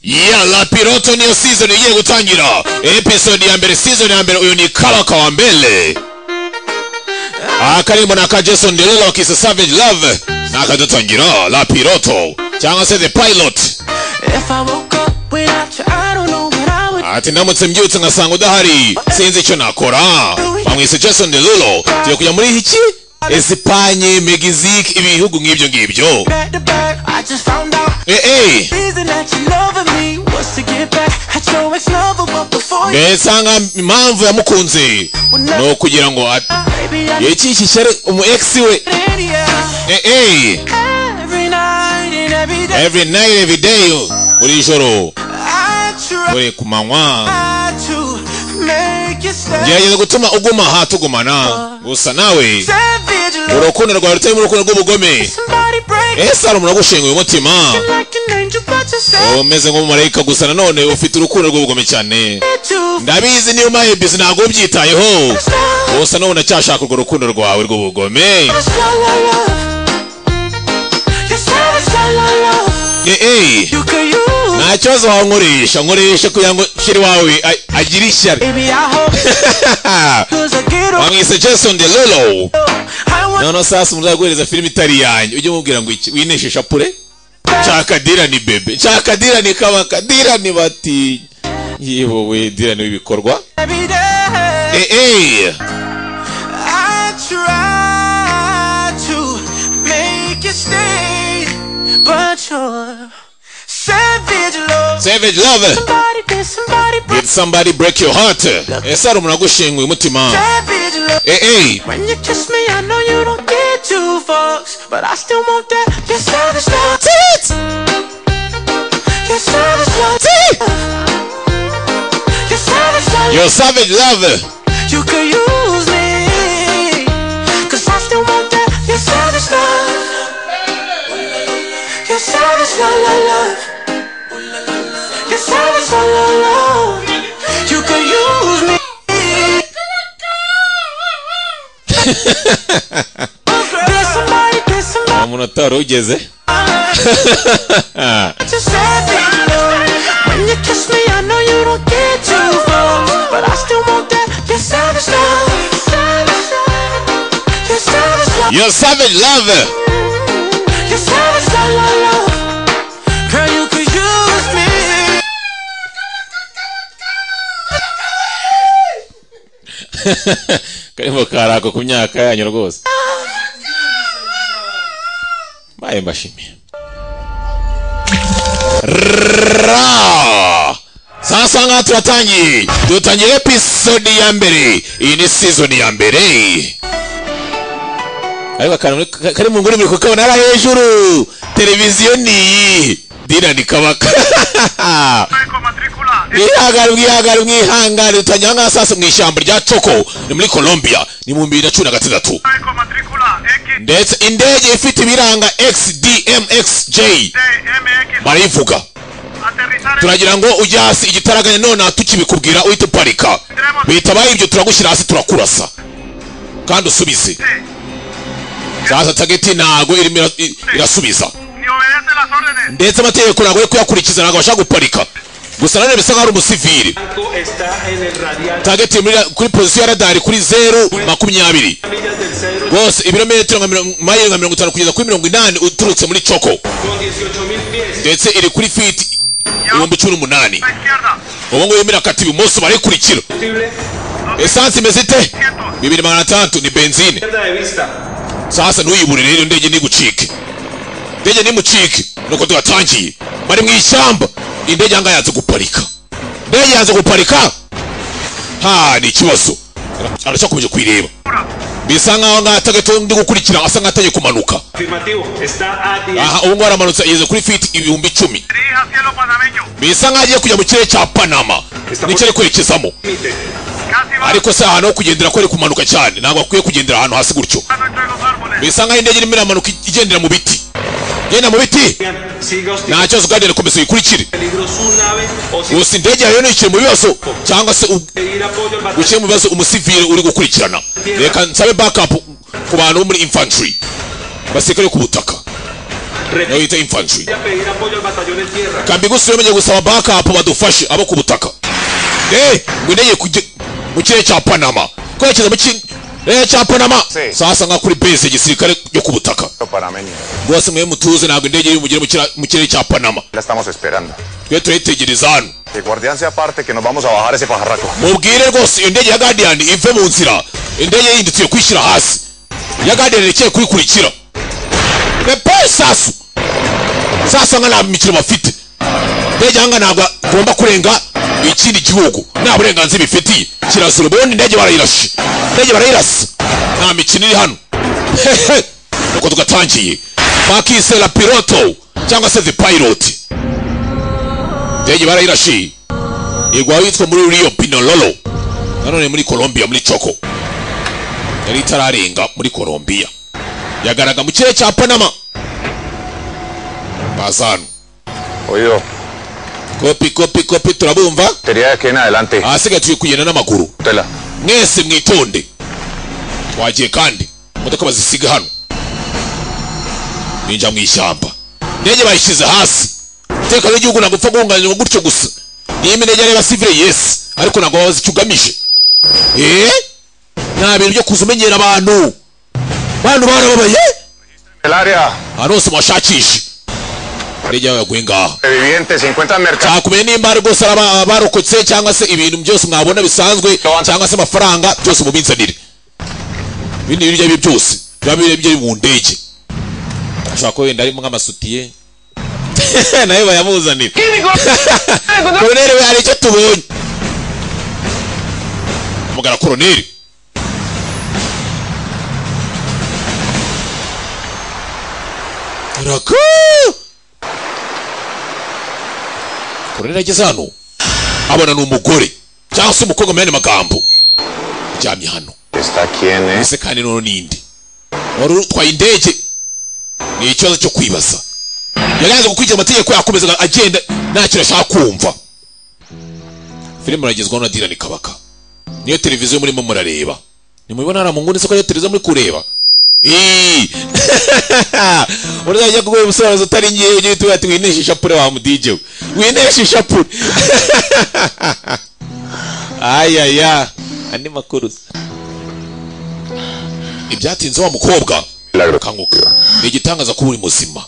ya la piloto niyo season igiye gutangira episode ya mbere season ya mbere uyu ni karaka wa mbere aha karirimbo ni aka jason derulo kisa savage love nakadutangira la piloto cyangwa se the pilot If I woke up without you, I don't know what I would ati ndamutse mbyutse ngasanga udahari sinzi icyo nakora bamwise jason derulo tugiye kujya muri iki esipanye megizike ibihugu nk'ibyo ngibyo back to back. I just found out eh eh the reason that you loving me was to get back at your ex lover, but before you, mbese aha impamvu yamukunze ni ukugira ngo at- baby, I iki kishyari umu ex we did yeah. eh eh Every night and every day, every night every day buri joro I try buri ku manywa to make you stay. gerageza gutuma uguma aha tugumana gusa nawe Savage love, urukundo rwawe rutarimo urukundo rw'ubugome somebody break ese hari umuntu wagushinguye umutima you like an angel, but you said umeze nk'umumarayika gusa nanone ufite urukundo rw'ubugome cyane you. ndabizi niba umaye bizi ntabwo ubyitayeho That's love, gusa n'ubu ndacyashaka urwo rukundo rwawe rw'ubugome that's all I love. You said it's all I love. eh eh You could use. nta kibazo wankoresha nkoresha kugira ngo kiri wawe a- agire ishyari Baby, I hope cause I get on bamwise jason derulo I want noneho sasa umuzaza guhereza filime itari iyanyu ujye umubwira ngo iki wineshisha pure nshaka dirani bebe nshaka dirani kabaka dirani bati yewe dirani w'ibikorwa every day. eh eh I try to make you stay, but your savage love. savage love Somebody did somebody break did somebody break your heart ese hari umuntu agushinguye umutima savage love. eh eh When you kiss me, I know you don't get two fucks, but I still want that. Your savage love. Your savage love. Your savage love. your savage love You could use me Cause I still want that Your savage love Your savage love, love, love Your savage love, love, love You could use me There's somebody, there's somebody nta muntu utarugize Just savage love When you kiss me, I know you don't get too far But I still want that Your savage love Your savage love your savage love Your savage love, love, love. Girl, you could use me. karimo karako ku myaka yanyu rwose mbaye mbashimiye Ra! sasa ngaha turatangiye dutangiye episode ya mbere iyi ni season ya mbere ariko akantu muri- ka- kari mu nguni muri kukabona hariya hejuru televiziyo ni iyi dirani kabaka mwihangane mwihangane mwihangane dutangira ahangaha sasa mu ishyamba rya coko ni muri colombia ni mu bibiri na cumi na gatandatu ndetse indege ifite ibiranga xdmxj barayivuga turagira ngo ujye hasi igitaraganya none tukibikubwira uhita uparika bitabaye ibyo turagushyira hasi turakurasa kandi usubize sasa tageti ntago irimo ira- i- irasubiza ndetse amategeko ntabwo yo kuyakurikiza ntabwo bashaka guparika gusa nanone bisa nkaho ari umusivili está en el radial tageti muri kuri pozisiyo ya radari kuri zeru makumyabiri millas del cedro rwose ibirometero nka mirongo- mayiro nka mirongo itanu kugeza kuri mirongo inani uturutse muri coko con 18.000 pies. ndetse iri kuri fiti ibihumbi cumi n'umunani ubu ngubu irakata ibumoso barayikurikira Combustible, esansi imeze ite bibiri magana atandatu ni benzine Pierda de vista. sasa ntuyiburire rero indege ntigucike indege ntimucike nuko tugatangiye bari mu ishyamba indege yanga yanze guparika indege yanze guparika ha ni ikibazo aracyakomeje kuyireba bisa nkaho ngaho atagatoya ndi gukurikira asa nk'atangiye kumanuka Afirmativo, está a 10. aha ubu ngubu aramanutse ageze kuri fiti ibihumbi icumi Dirija cielo panameño. bisa nkaho agiye kujya mu kirere cya panama nicyo ari kwerekezamo Límite. Casi va ariko se ahantu ho kugendera ko ari kumanuka cyane ntabwo akwiye kugendera ahantu hasi gutyo pasando entre los árboles. bisa nkaho indege irimo iramanuka igendera mu biti igenda mu biti Sigan, Siga hostil. nta kibazo kandi komeza uyikurikire Peligro su nave o si gusa indege yawe ntikiri mu bibazo cyangwa se u- pedir apoyo al batallón. gushyira mu bibazo umusivire uri gukurikirana reka nsabe backup ku bantu bo muri infantry abasirikare bo ku butaka nayo bita infantry a pedir apoyo al batallón en tierra. kambigusi yamenye gusaba backup badufashe abo ku butaka eh ngwendeye kujye mu kirere cya panama kwerekeza mu kirere cya panama Si. sasa nka kuri base igisirikare yo ku butaka panameño. rwose mwe mutuze ntabwo indege y'umugire mu kira- mu kirere cya panama La estamos esperando. twe turayitegereza hano Que guardián se aparte que nos vamos a bajar ese pajarraco. mubwire rwose iyo ndege ya guardian ive mu nzira indege yindi tuye kwishyira hasi iya guardian irekeye kuyikurikira repaye sasu sasa nka nta mikino bafite indege yanga ntabwo igomba kurenga ikindi gihugu nta burenganzira ibifitiye kirazira ubundi indege barayirashe indege barayirasa nta mikino iri hano hehe uko tugatangiye bakise la piloto cyangwa se the pilot indege barayirashiye igwa yitwa muri Rio Pinololo nanone muri Colombia muri Choco yari itararenga muri Colombia yagaraga mu kirere cya Panama bazanu Oído, kopi kopi kopi turabumva teoría de aquí en adelante. ahasigaye turi kugenda n'amaguru Tela. mwese mwitonde twagiye kandi imodoka bazisiga hano ninjya mu ishyamba indege bayishyize hasi umutekano w'igihugu ntabwo upfa guhunganirwa gutyo gusa niba indege areba sivire yesi ariko ntabwo bazi icyo ugamije eee nta bintu byo kuza umenyera abantu bantu barababaye El área ahantu hose muhashakishe indege yabo yaguye ngaha de vivientes se encuentran mercados. ntakumenya nimba rwose ari aba- abarokotse cyangwa se ibintu byose mwabona bisanzwe cyangwa se amafaranga byose mubinzanire ibindi bintu ibyo ari byo byose biba biri biri mu ndege ashobora kuba wenda arimo nk'amasutiye nayo bayamuzanira koroneri we hari icyo tubonye mugara koroneri Raka! koroneri ageze hano abona ni umugore cyangwa se umukobwa mu yandi magambo aryamye hano ¿Está quién es? ese kandi noneho ninde wari utwaye indege ni ikibazo cyo kwibaza yaranze gukurikira amategeko yakomezaga agenda nta kintu ashaka kumva filime iragezwaho na dirani kabaka niyo televiziyo murimo murareba nimubibona hariya mu nguni se ko ariyo televiziyo muri kureba Eee! urajya kuguha ubusobanuzi utari ngewe ujye uhita ati wineshe ishapure wa mudije we wineshe ishapure ayaya andi makuru ibyatinze wa mukobwa Milagro. kanguka ni igitangaza kuba uri muzima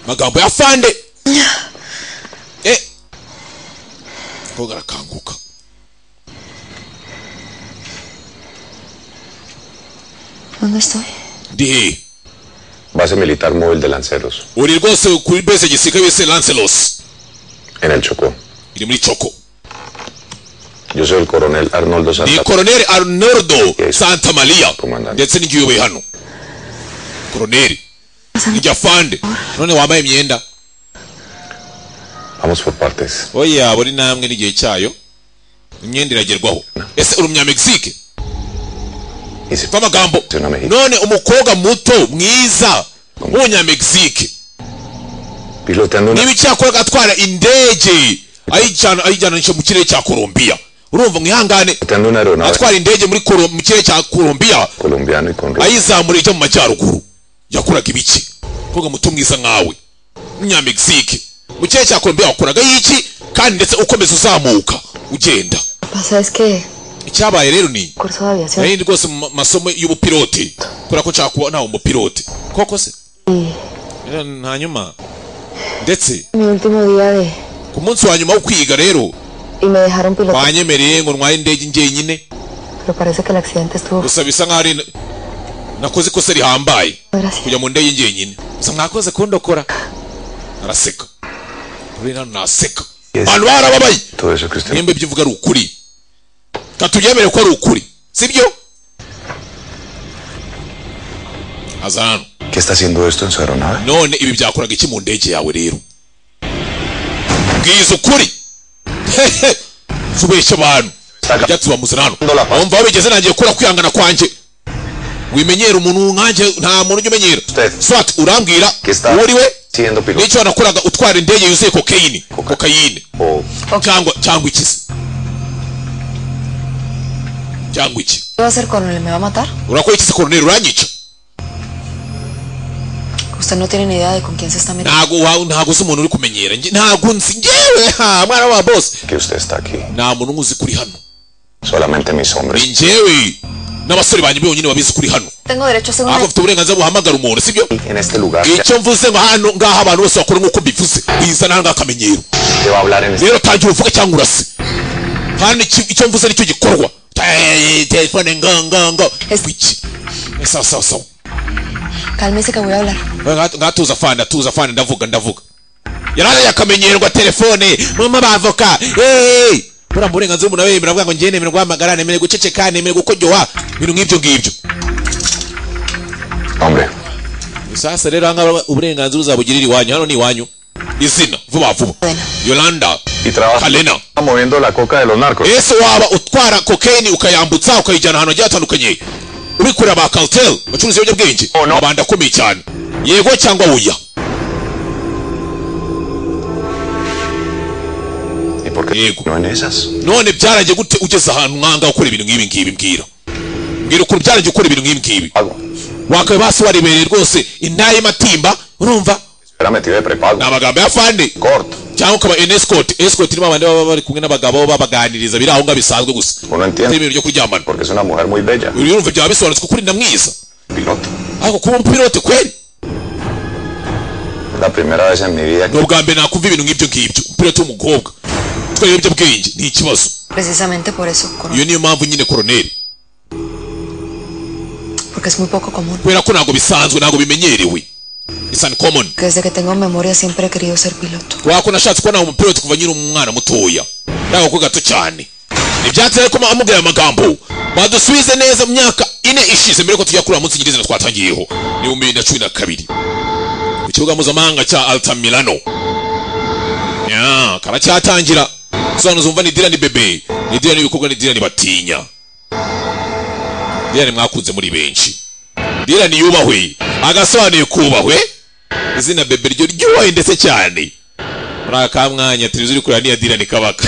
magambo ya fande eh koga arakanguka ¿Dónde estoy? ndi hehe Base militar móvil de lanceros. uri rwose kuri bese gisirikare bise lancelos En el Chocó. iri muri coko Yo soy el coronel Arnoldo ni Santa. koroneri arnoldo Yes. santa maria Commandant. ndetse n'igihe uyoboye hano koroneri Pásame. ijya fande none wambaye imyenda Vamos por partes. oya buri namwe n'igihe cyayo imyenda iragerwaho ese uri umunyamegizike Y se va amagambo Tuna Mexico. none umukobwa muto mwiza w'umunyamegizike piloteando una niba icyakoraga atwara indege ayijyana ayijyananisha mu kirere cya kolombiya urumva mwihangane piloteando una aeronave atwara indege muri Colo- mu kirere cya kolombiya colombiano y con ayizamura ijya mu majyaruguru yakoraga ibiki umukobwa muto mwiza nkawe w'umunyamegizike mu kirere cya kolombiya wakoragayo iki kandi ndetse ukomeza uzamuka ugenda Pasa es que icyabaye rero ni curso de aviación nari ndi rwose mu ma- masomo y'ubupilote kubera ko nshaka kuba nawe umupilote koko se Era- hanyuma ndetse mi último día de ku munsi wa nyuma wo kwiga rero y me dejaron pilotar, banyemereye ngo ntware indege njyenyine pero parece que el accidente estuvo gusa bisa nkaho ari nakoze ikosa rihambaye gracias. kujya mu ndege njyenyine gusa mwakoze kundokora araseka rero hano naseka Yes. abantu barababaye todo eso que usted nimba ibyo uvuga ari ukuri katubyemere ko ari ukuri sibyo aza hano ¿Qué está haciendo esto en su aeronave? none ibi byakoraga iki mu ndege yawe rero bwiza ukuri hehe subeshya abantu ibyatsi bamuze hano wumva aho bigeze nangiye kura kwihangana kwanjye wimenyera umuntu nkanjye nta muntu ujya umenyera swat urambwira uwo uri we Siendo piloto n'icyo wanakoraga utwara indege yuzuye kokeyini Coca- kokeyine o cyangwa cyangwa iki se cyangwa iki ¿Qué va a hacer con él? ¿Me va a matar? urakora iki se koroneri uranyica Usted no tiene ni idea de con quién se está metiendo. ntago wa- ntago uzi umuntu uri kumenyera Nge- ntago nzi ngewe ha mwana wa bosi que usted está aquí. nta muntu nkuzi kuri hano Solamente mis ni hombres. ngewe n'abasore banjye bonyine babizi kuri hano Tengo derecho a hacer una... ntabwo mfite uburenganzira buhamagara umuntu sibyo En este lugar ya- icyo mvuze ngo hano ngaha abantu bose bakora nk'uko mbivuze bizana hano akamenyero te va a hablar en este rero tangira uvuge cyangwa urase kandi iki- icyo mvuze nicyo gikorwa Eh, telefone ngo ngo ngo Es- iki Eh, sawa sawa sawa Cálmese que voy a hablar. ngatuza fani atuza fani ndavuga ndavuga yaraye akamenyerwa telefone mama bavoka eee buriya mu burenganzira umuntu abemera avuga ngo njye nemera guhamagara nemere guceceka nemere gukojoha ibintu nk'ibyo ngibyo hombre. sasa rero ahangaha uburenganzira uzabugirira iwanyu hano ni iwanyu izina vuba vuba yolanda Y trabaja kalena moviendo la coca de los narcos. ese waba utwara kokeni ukayambutsa ukayijyana ahantu hagiye hatandukanye ubikorera ba cartel bacuruza ibiyobyabwenge Oh, no. abandi akomeye cyane yego cyangwa oya ¿Y por qué Diego. no en esas? none byarangiye gute ugeze ahantu mwanga gukora ibintu nk'ibi ngibi mbwira mbwira ukuntu byarangiye gukora ibintu nk'ibi ngibi Pago. wakabaye basi warebereye rwose indayi matimba urumva Era metido de prepago. ni amagambo ya fande Corto. cyangwa ukaba en escort escort ni babandi baba bari kumwe n'abagabo babaganiriza biri aho ngaho bisanzwe gusa Uno atari entiende. ibintu byo kuryamana Porque es una mujer muy bella. urumva byaba bisobanutse kuko uri na mwiza Piloto. ariko kuba umupilote kweri Es la primera vez en mi vida ni que ubwa mbere nakumva ibintu nk'ibyo ngibyo umupilote w'umukobwa utwaye ibiyobyabwenge ni ikibazo Precisamente por eso, coronel. iyo niyo mpamvu nyine koroneri Porque es muy poco común. kubera ko ntabwo bisanzwe ntabwo bimenyerewe it's uncommon Que desde que tengo memoria siempre he querido ser piloto. kubera ko nashatse kubona uwo mupira kuva nyiri umwana mutoya ntabwo ko gato cyane ibyatsi ariko amubwira aya magambo badusubize neza mu myaka ine ishize mbere ko tujya kuri uwo munsi nyirizina twatangiyeho ni mu bibiri na cumi na kabiri ku kibuga mpuzamahanga cya altamirano ya karacyatangira sobanuza umva ni dirani bebe ni dirani ibikorwa ni dirani batinya dirani mwakunze muri benshi dirani yubahwe agasobanuye kubahwe izina bebe ryo ryubahe ndetse cyane muri aka ka mwanya televiziyo uri kureba niya dirani kabaka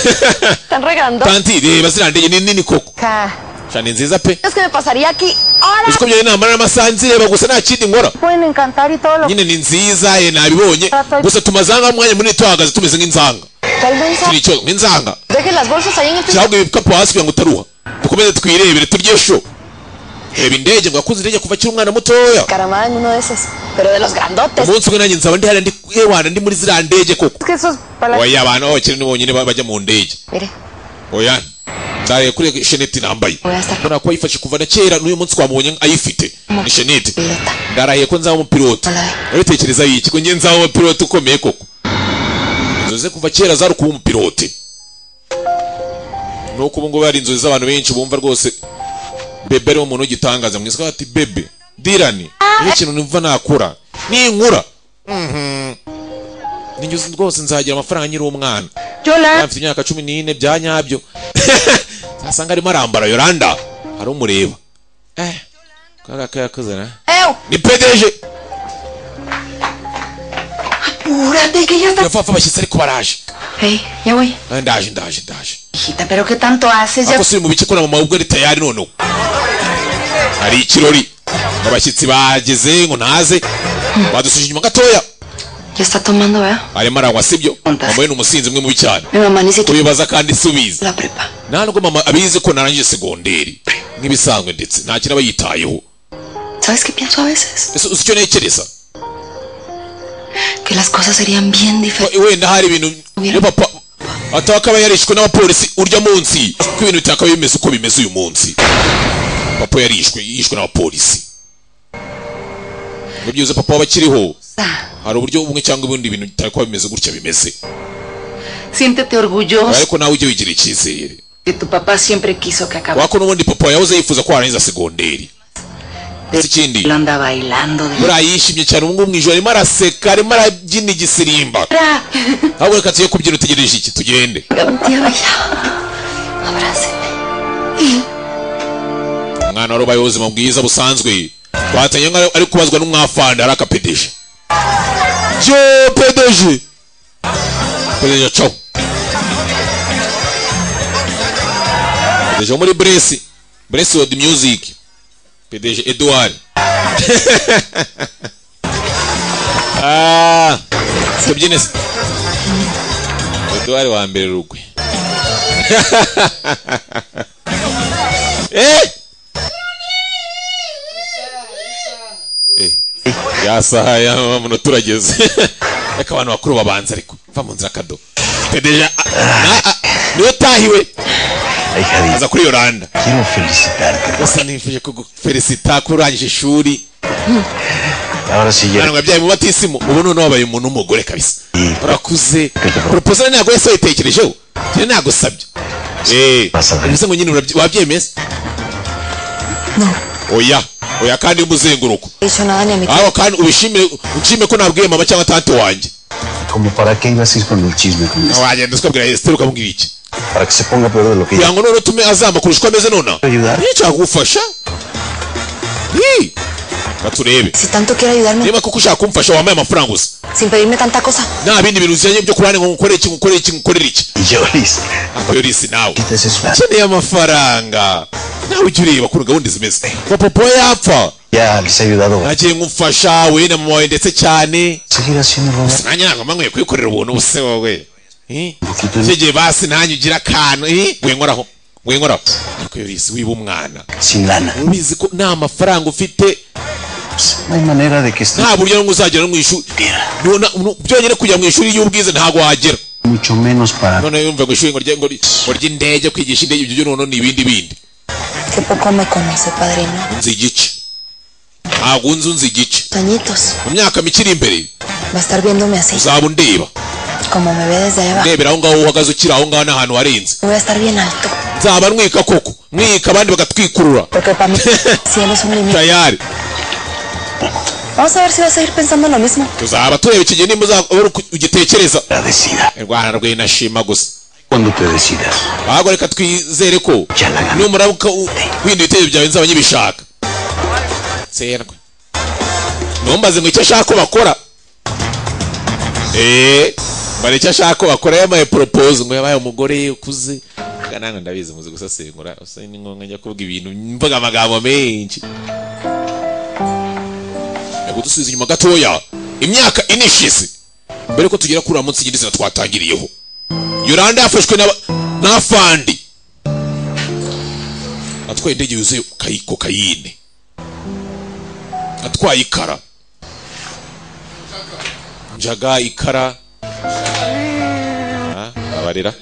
Están regando. tanti reba ziriya ndege ni nini koko Ca. sha ni nziza pe Es que me pasaría aquí horas. uzi ko byari namara amasaha nzireba gusa nta kindi nkora Pueden encantar y todo lo nyine ni nziza ye nabibonye gusa tumazanga umwanya munini tuhagaze tumeze nk'inzanga Tal vez turi icyo nk'inzanga Dejen las bolsas ahí en el piso. cyangwa ibikapu hasi kugira ngo utaruha dukomeze twirebere turye sho reba indege ngo yakuze indege kuva akiri umwana mutoya Caramada en uno de esos. Pero de los grandotes. umunsi umwe nanjye nzaba ndi hariya ndi yewana ndi muri ziriya ndege koko Es que esos para oya abantu b'abakire ni bonyine bajya mu ndege Mire, oya nzareba kuri sheneti nambaye voy a estar mbona ko ayifashe kuva na kera n'uyu munsi twamubonye ayifite ni shenete pilota. ndarahiye ko nzaba umupilote Alaye. abitekereza yiki ko njye nzaba umupilote ukomeye koko inzozi ze kuva kera zari kuba umupilote nuko ubu ngubu hari inzozi z'abantu benshi bumva rwose bebe ari umuntu w'igitangaza mwiza ko ati bebe dirani niyo kintu numva nakora ninkura mhm, ninjye uzi rwose nzagira amafaranga nkiri umwana Yola. afite imyaka cumi n'ine bya nyabyo zasanga arimo arambara yoranda hari umureba eh kaga kayakoze na ¡Ew! ni pedeje ¡Apúrate que ya está! yavavu abashyitsi ariko baraje Hey, ya voy. Ah, ndaje ndaje ndaje Hijita, ¿pero qué tanto haces? Ya ariko si mu bice ko na mama ubwo ari tayari noneho hari ikirori abashyitsi bageze ngo ntaze badusuje inyuma gatoya Ya está tomando, ¿verdad? arimo aranywa sibyo mama we ni umusinzi umwe mubi cyane Mi mamá ni siquiera tubibaza kandi subiza la prepa. nta nubwo mama abizi ko narangije segonderi nk'ibisanzwe ndetse nta kintu aba yitayeho ¿Sabes qué pienso a veces? ese uzi icyo ntekereza Que las cosas serían bien diferentes. Ko wenda hari ibintu iyo papa ataba akaba yarishwe n'abapolisi urya munsi ko ibintu bitakaba bimeze uko bimeze uyu munsi papa yarishwe yishwe n'abapolisi nibyo uzi papa waba akiriho hari uburyo bumwe cyangwa ubundi ibintu bitakaba bimeze gutya bimeze Siéntete orgulloso ariko nawe ujye wigira icyizere que tu papá siempre quiso que acabara wako n'ubundi papa yahoze yifuza ko warangiza segonderi si ikindi Lo anda bailando de buriya yishimye cyane ubu ngubu mu ijoro arimo araseka arimo arabyina igisirimba ahubwo reka tuye kubyina utegereje iki tugende umwana wari ubaye ubuzima bwiza busanzwe twatangiye nka ari kubazwa n'umwafande ari akapedeje je pedeje pedeje cyo pedeje wo muri bresi bresi wodi music pedeje edouard Ah, tubyine se- Eduard wa mbere rugwe Eh! Eh, ya saha ya muno turageze reka abantu bakuru babanza ariko va mu nzira kado tedeja niyo tahiwe aza kuri yoranda gusa nifuje kugufelicita ko urangije ishuri Ntabwo wabyaye mu batisimu ubu noneho wabaye umuntu w'umugore kabisa urakuze proposal ntabwo wese wayitekerejeho njyewe nagusabye eee bivuze ngo nyine urabye- wabyemeza oya oya kandi umuzenguruko he dicho nada ni a mi aho kandi ubishimire ushime ko nabwiye mama cyangwa tante wanjye Como para qué ibas a ir con el chisme con eso. wagenda ukabwira Esther ukamubwira iki Para que se ponga peor de lo que kugira ngo noneho utume azamba kurusha uko ameze nonaha Ayudar. nticyagufasha baturebe Si tanto quiere ayudarme niba koko ushaka kumfasha wambaye amafaranga gusa sin pedirme tanta cosa. nta bindi bintu bijyanye byo kurane ngo ngukorere iki ngukorere iki ngukorere iki yo listo. akoyorisi nawe Te desesperas. ukeneye amafaranga nawe ujye ureba ukuntu gahunda zimeze ngo papa we yapfa Ya les he ayudado. nagiye ngumfasha we na mama wawe ndetse cyane Seguir haciendo el gusa nanjye ntabwo mba nkwiye kwikorera ubuntu buse wowe Eh? Ufite- nshyegeye basi nanjye ugira akantu eh? wengoraho wengoraho akoyorisi wiba umwana sin lana. ubizi ko nta mafaranga ufite No hay manera de que esté nta buryo n'umwe uzagera no mu ishuri Nuna- nu- byonyine kujya mu ishuri y'ubwize ntabwo wagera mucho menos para none yumva ngo ishuri ngo rye- ngo ry- ngo ry'indege kwigisha indege ibyo byo noneho ni ibindi bindi Qué poco me conoce, padrino. unzi igice ntabwo unzi unzi igice Toñitos, mu myaka mike iri imbere va a estar viéndome así, uzaba undeba como me ve desde ahí abajo. ndebera aho ngaho uhagaze ukiri aho ngaho n'ahantu warenze Voy a estar bien alto, nzaba ntwika koko mwika abandi bagatwikurura porque para mí el cielo es un límite. tayari Vamos a ver si va a seguir pensando lo mismo. tuzaba tureba iki gihe nimba uzaba ugitekereza agradecida. rwanda rw'ino shima gusa Cuando te decidas. ahubwo reka twizere ko numara uka- u- wenda ibitekerezo byawe nzaba nyibishaka nserwe ntumbaze ngo icyo ashaka ko bakora eee mbara icyo ashaka ko bakora yamaye propose ngo yabaye umugore ukuze Mbwa nange ndabizi muzi gusesengura usa ni ngombwa njya kuvuga ibintu mvuga amagambo menshi reka dusubize inyuma gatoya imyaka ine ishize mbere ko tugera kuri uriya munsi nyirizina twatangiriyeho yoranda yafashwe n'aba- n'afandi atwaye indege yuzuye kayi- kokayine atwaye ikara njaga ikara Ah, babarira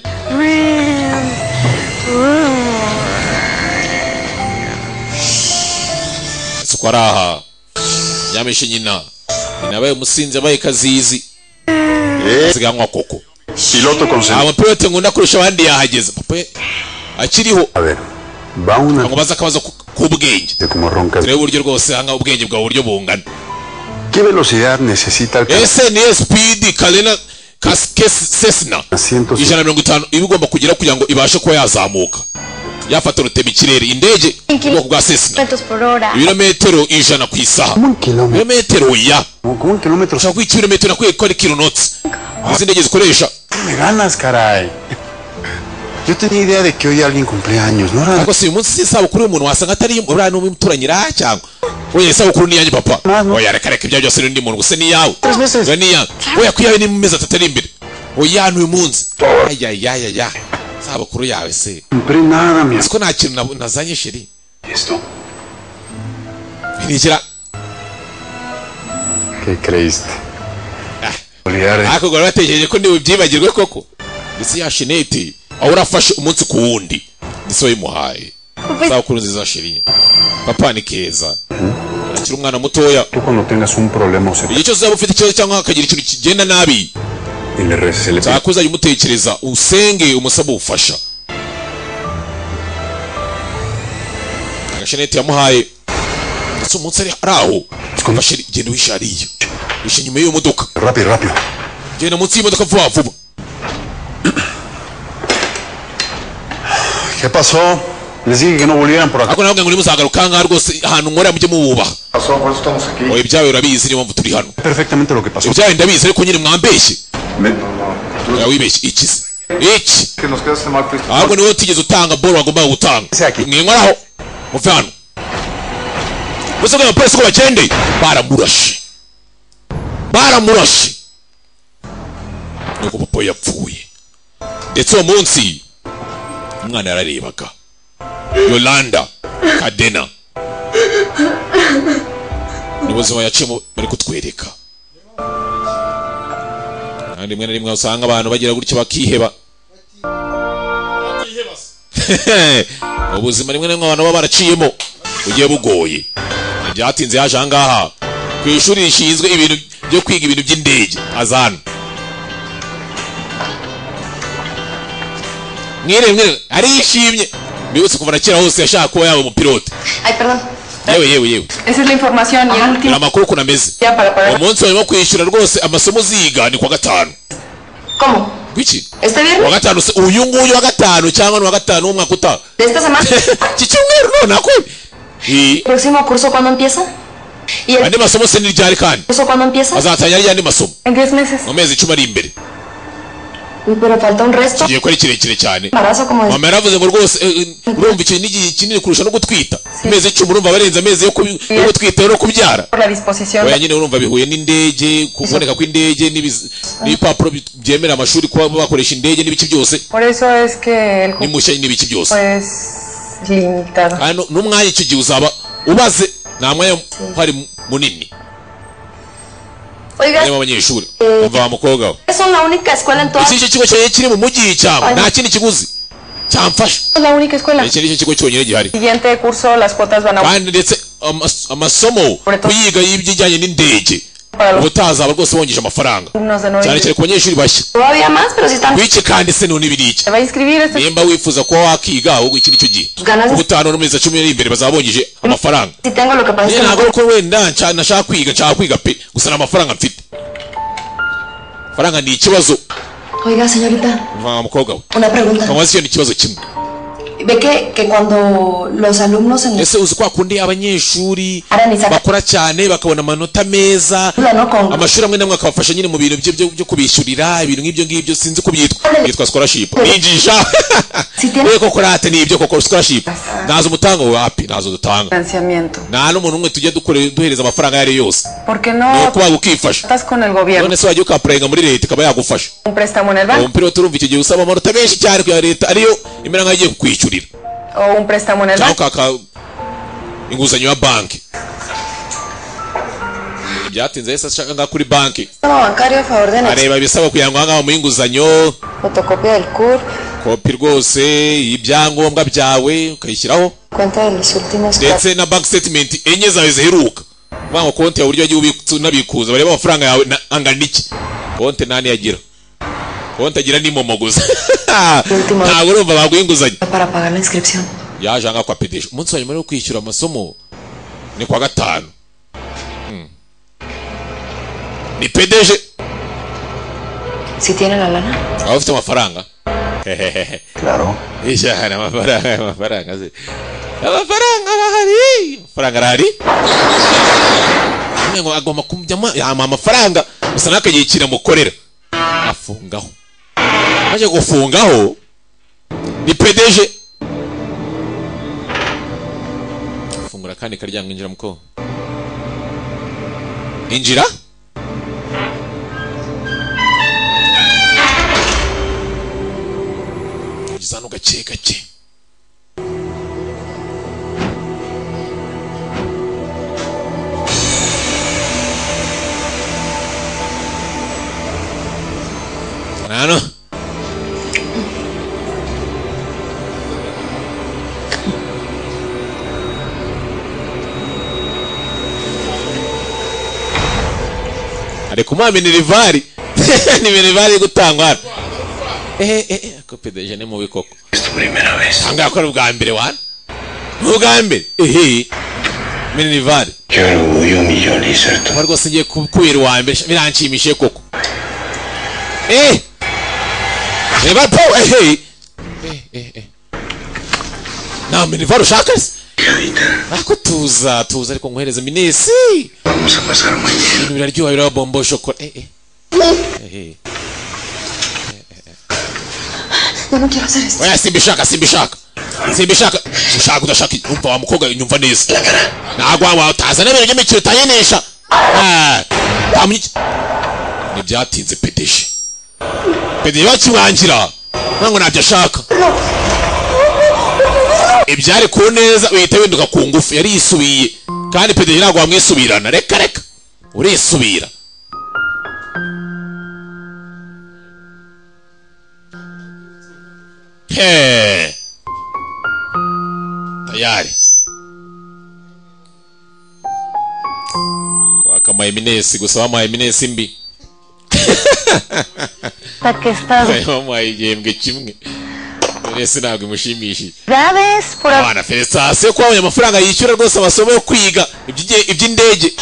ese ko ari aha yameshe nyina nyina yabaye umusinzi yabaye kazizi ziganywa koko Piloto concentrado. amapilote nkunda kurusha abandi yahageze papa ye akiriho A ver, va una ngo baze akabazo ku- k'ubwenge de como roncas. turebe uburyo rwose hanga ubwenge bwawe uburyo bungana ¿Qué velocidad necesita alcanzar ese ni speed kalena kas- kes- sesna 100? ijana na mirongo itanu iba igomba kugira kugira ngo ibashe kuba yazamuka yafata rutema ikirere indege mu bwoko bwa sesna por hora. ibirometero ijana ku isaha Como un kilómetro. ibirometero ya Como como un kilómetro. ushaka kwita ibirometero nakwiye ko ari kilonotsi izi ndege zikoresha Me ganas, caray. Yo tenía idea de que hoy alguien cumplía años, ¿no era ariko si uyu munsi si isabukuru y'umuntu wasanga atari iy'umu- uriya n'umuturanyi iraha cyangwa oya isabukuru ni iyanjye papa oya reka reka ibyawe byose n'undi muntu gusa ni iyawe Tres meses. oya ni iyawe oya ku iyawe ni mu mezi atatu ari imbere oya ni uyu munsi ayayayaya isabukuru yawe se cumplí nada, mi ese ko nta kintu nab- nazanye sheri Esto. ntigira ¿Qué creíste? Olvidar eh. ariko guhora batekereje ko niwe byibagirwe koko ndetse ya sheneti aho urafashe umunsi ku wundi ndetse wayimuhaye isabukuru nziza sheri papa ni keza akiri umwana mutoya Tú cuando tengas un problema o se igihe cyose uzaba ufite ikibazo cyangwa hakagira ikintu kigenda nabi y le reces el nzako uzajya umutekereza usenge umusaba ubufasha agasheneti yamuhaye ndetse umunsi ari ari aho afashe genda wihishe hariya wihishe inyuma y'iyo modoka Rápido, rápido. genda munsi y'imodoka vuba vuba ¿Qué pasó? Les dije que no volvieran por acá. ariko nawe ngo nimuzagaruka aha ngaha rwose ahantu nkorera mujye mububaha Pasó, por eso estamos aquí. oya ibyawe urabizi niyo mpamvu turi hano perfectamente lo que pasó. ibyawe ndabizi ariko nyine mwambeshye Me- oya wibeshye iki se iki que nos quedaste mal, pues. ahubwo niwe utigeze utanga bolo wagombaga gutanga Ese aquí. mwenkoraho muve hano gusa bwa polisi ko bagendeye baramurashe baramurashe nuko papa we yapfuye ndetse uwo munsi umwana yararebaga yolanda kadena ni ubuzima yaciyemo bari kutwereka kandi rimwe na rimwe usanga abantu bagira gutyo bakiheba ubuzima rimwe na rimwe abantu baba baraciyemo bugiye bugoye ntibyatinze yaje ahangaha ku ishuri rishinzwe ibintu byo kwiga ibintu by'indege azana mwirebe mwirebe arishimye bibutse kuva na kera hose yashaka kuba yaba umupilote Ay, perdón. yewe yewe yewe Esa es la información y el ni último amakuru ukuntu ameze día para uwo pagar. munsi barimo kwishyura rwose amasomo uziga ni ku wa gatanu ¿Cómo? gwiki ¿Este uwa viernes? gatanu se- uyu nguyu wa gatanu cyangwa ni uwa gatanu w'umwaka utaha ¿De esta semana? iki cyumweru none ako Eh, ¿Próximo curso cuándo empieza? ¿Y el andi masomo se ni ryari kandi curso cuándo empieza? azatangira ryandi masomo En 10 meses. mu mezi icumi ari imbere Uy, pero falta un resto. kigiye kuba ari kirekire cyane Embarazo como de mama yaravuze ngo rwose eh, eh, urumva ikintu ni igihe kinini kurusha no gutwita amezi icumi urumva barenze amezi yo kubi- yo gutwita no kubyara por la disposición. oya nyine urumva bihuye n'indege kuboneka kw'indege n'ibiz- n'ibipapuro bi- byemera amashuri kuba bakoresha indege n'ibiki byose Por eso es que el n'imushya n'ibiki byose es limitado. kandi nu- n'umwanya icyo gihe uzaba ubaze nta mwanya uhari munini Oiga, harimo abanyeshuri umva wa mukobwa we son la única escuela en toda iki nicyo kigo cyawe kiri mu mujyi cyangwa Ay, nta kindi kiguzi cyamfasha es la única escuela. iki nicyo kigo cyonyine gihari Siguiente curso las cuotas van a kandi ndetse amas- amasomo Uretse- kuyiga y'ibyijyanye n'indege para los ubutazaba rwose bongeje amafaranga alumnos de cyane 9 cyane ku banyeshuri bashya Todavía más, pero si están wiki kandi se none ibiriki se va a inscribir este nimba wifuza kuba wakiga ahubwo iki nicyo gihe ganas de- ubutaha n'amezi cumi n'iri imbere bazaba bongeje amafaranga si tengo lo que pasa es Njye que no ntabwo ari uko wenda nca- nashaka kwiga nshaka kwiga pe gusa nta mafaranga mfite amafaranga ni ikibazo Oiga, señorita, mva mukobwa we una pregunta. kamubaza icyo ni ikibazo kimwe Ve que, que cuando los alumnos en ese uzi kwa kundi abanyeshuri Ara ni saka- bakora cyane bakabona amanota meza la no con amashuri amwe n'amwe akabafasha nyine mu bintu byo- byo byo kubishyurira ibintu nk'ibyo ngibyo sinzi ko byitwa Ara ni- byitwa scholarship bigisha Si tiene- we koko rate ni ibyo koko scholarship ntazo umutanga wapi ntazo dutanga financiamiento. nta n'umuntu umwe tujya dukore- duhereza amafaranga ayo ari yo yose ¿Por qué ni no ukubaga ukifasha estás con el gobierno? none se wajya ukapurayinga muri leta ikaba yagufasha Un préstamo en el uwo banco mupilote urumva icyo gihe usaba amanota menshi cyane kuya leta ariyo imera nkaho igiye kukwishyurira o un préstamo en el cyangwa banco. ukaka inguzanyo ya banki byatinze yahise ashaka ngaha kuri banki sistema bancario a favor de nuestra areba ibisaba kugira ngo ahangaha bamuhe inguzanyo fotocopia del CUR, kopi rwose y'ibyangombwa byawe ukayishyiraho cuenta de los últimos cuatro- ndetse na banki sitetimenti enye zawe ziheruka kuvuga ngo konti ya buryo wagiye ubitsa unabikuza bareba amafaranga yawe na- angana iki konti nta niyagira konti agira ni momo gusa ntabwo urumva baguha inguzanyo para pagar la inscripción. yaje ahangaha kwa pedesha umunsi wa nyuma wo kwishyura amasomo ni kwa gatanu Mm. ni pedeje Si tiene la lana. waba ufite amafaranga hehehehe Claro. ijana amafaranga amafaranga se amafaranga bahari amafaranga arahari Nyine ngo agomba kumujyamo yama amafaranga gusa ntakagiye ikintu amukorera afungaho maze gufungaho ni pedeje fungura kandi karyango injira muko injira injiza hano gake gake hano ari kumuha minerivari ni minerivari iri gutangwa hano ehe ehe kopedeje ni mubi koko ahangaha ko ari ubwa mbere wana ni ubwa mbere ehe minerivari kuba rwose ngiye ku- kubera uwa mbere sha- biranshimishije koko eh minerivari po ehe eh eh eh nta minerivari ushaka se ariko tuza tuza ariko nkohereze minesi ibintu biraryoha biraba bombo shokora eh eh eh eh Yo no quiero hacer esto. oya simba ishaka simba ishaka simba ishaka ushaka udashaka umva wa mukobwa nyumva neza ntabwo waba utazana ibintu by'imikino utayenesha Ah, nta munyi- ntibyatinze pedeje pedeje bakimwangira ntabwo ntabyo ashaka ibyari ku neza uhita winduka ku ngufu yari yisubiye kandi pedeje ntabwo wamwisubirana reka reka urisubira He. tayari waka maeminesi gusaba maeminesi mbi Porque estás wamuhaye igihembwe kimwe minesi ntabwo imushimishije graves por abana felicitasiyo ko babonye amafaranga yishyura rwose amasomo yo kwiga iby'inge- iby'indege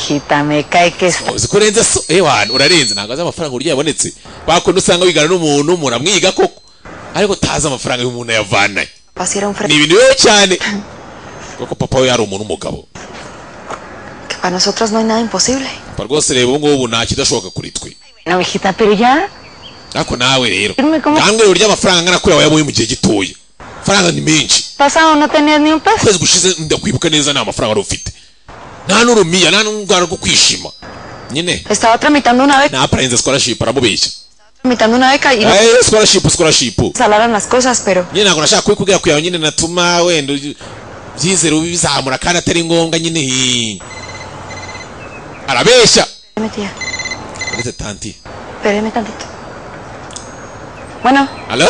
me cae que es uzi ko urenze so eh wana urarenze ntabwo azi amafaranga uburyo yabonetse bakuntu usanga wigana n'umuntu umuntu amwiga koko ariko utazi amafaranga y'umuntu yavanaye Así era un ni fresco. ibintu bibi cyane kuko papa we yari umuntu w'umugabo Que para nosotros no hay nada imposible. papa rwose reba ubu ngubu nta kidashoboka kuri twe No, hijita, pero ya. ariko nawe rero Dime cómo- ntabwo uburyo amafaranga angana kuriya wayaboye mu gihe gitoya amafaranga ni menshi Pasado no tenías ni un peso. ukwezi gushize ndakwibuka neza nta mafaranga wari ufite nta n'urumiya nta n'urwara rwo kwishima nyine Estaba tramitando una beca, naparenze scholarship aramubeshya tramitando una beca y no Eh, scholarship scholarship salaran las cosas, pero nyine ntabwo nashaka kubikubwira kugira ngo nyine natuma wenda ugi- byizere ubizamura kandi atari ngombwa nyine hii. arabeshya espérame tía, uretse tanti espérame tantito. Bueno, alo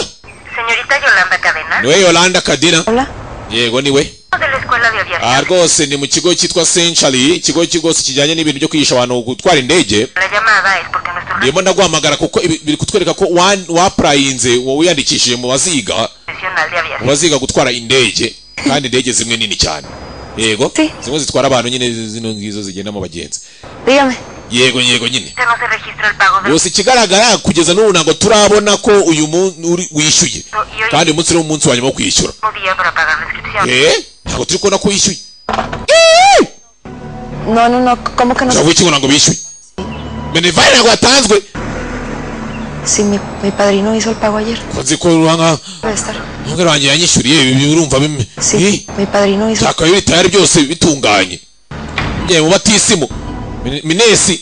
Señorita Yolanda Cadena. niwe yolanda kadina hola. yego niwe De la escuela de aviación. aha rwose ni mu kigo cyitwa century ikigo ki- rwose kijyanye n'ibintu byo kwigisha abantu gutwara indege La llamada es porque nuestro ndimo ndaguhamagara kuko ibi- biri kutwereka ko wan- wapurayinze wowe wiyandikishije mu baziga profesional de aviación. mu baziga gutwara indege kandi indege zimwe nini cyane yego Si. zimwe zitwara abantu nyine zino ngizo zigendamo abagenzi Dígame. yego yego nyine No se registra el pago del gusa ikigaragara kugeza n'ubu ntabwo turabona ko uyu munsi uri- wishyuye Iyo- kandi uyu munsi ni umunsi wa nyuma wo kwishyura mismo día para pagar la inscripción. eh ntabwo turi kubona ko wishyuye No, no, no, ¿cómo que no? cyangwa ikigo ntabwo bishyuye benevare ntabwo yatanzwe Sí, mi, mi padrino hizo el pago ayer. Ko nzi ko ruhanga Debe estar. umwe wanjye yanyishyuriye ibi urumva bimwe Sí, mi padrino hizo. nshaka biri tayari byose bitunganye ngiye mu batisimu Min- minesi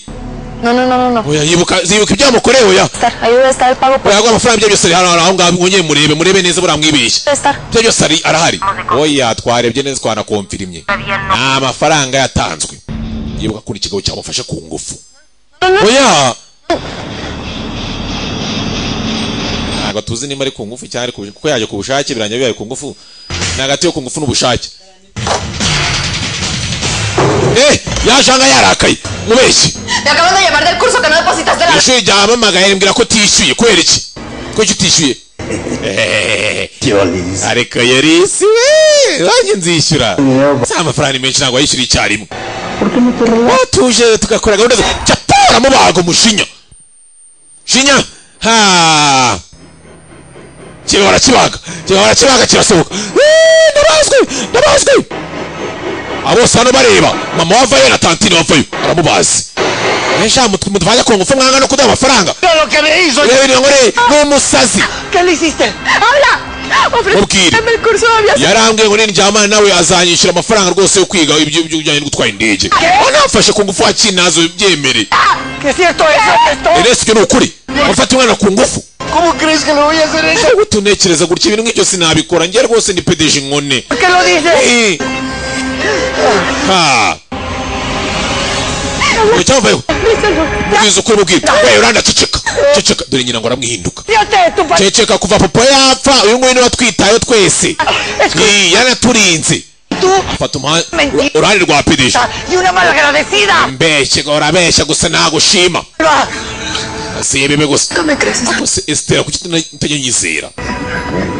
No, no, no, no, no. oya yibuka zibuka ibyamukorewe ya Estar. Ahí debe estar el pago por. oya amafaranga ibyo byose ari hano hano, aho ngaho mwongeye murebe murebe neza buriya mwibeshye Debe estar. ibyo byose ari- arahari oya twarebye neza twanakomfirimye Todavía no. nta mafaranga yatanzwe yibuka kuri ikigo cyamufashe ku ngufu No, no. oya ntabwo tuzi niba ari ku ngufu cyangwa ari ku bushake kuko yajya ku bushake birangira bibaye ku ngufu ni hagati yo ku ngufu n'ubushake eh yaje aha yarakaye mubeshye Te acaban de llamar del curso que no depositaste la... ishuri ryahamamagaye rimbwira ko utishyuye kubera iki kuki utishyuye Ehehehe. ariko yarisi we wanjye nzishyura si amafaranga ni menshi ntabwo wayishyura icyarimwe watuje tugakora gahunda zo jya pora mubago mushinya shinya ha kiba barakibaga kiba barakibaga kirasohoka Wee, ndabazwe ndabazwe abo bose hano bareba mama wavayo na tantine wavayo aramubazi Mesha mutwanya ku ngufu mwanga no kuduha amafaranga Lo que me hizo. Urebe bino ngo re- ni umusazi ¿Qué le hiciste? ¡Habla! Mubwire. ¡Ofreceme el curso de aviación! yarambwiye ngo nindyamana nawe azanyishyura amafaranga rwose yo kwiga ibyo ibyo bijyanye no gutwara indege anamfashe ku ngufu hakinazo byemere Que es cierto eso, que esto. Ernest icyo ni ukuri wafata umwana ku ngufu ¿Cómo crees que le voy a hacer eso? Ntabwo tunekereza gutya ibintu nk'ibyo sinabikora njye rwose ni pedeje inkone ¿Por qué lo dices? Eh. Ha. Ngo cyavayo mubwiza ukuri mubwire we uranda ceceka ceceka dore nyina ngo aramwihinduka Fíjate, tu padre. ceceka kuva papa yapfa uyu nguyu niwe watwitayeho twese Ni, yaraturinze Tú, fata umuha- Mentira. uruhande rwa pedeje y una malagradecida. mbeshye ngo urabeshya gusa nagushima si ibibi gusa ¿Tú me crees? gusa esitera kuki utajya unyizera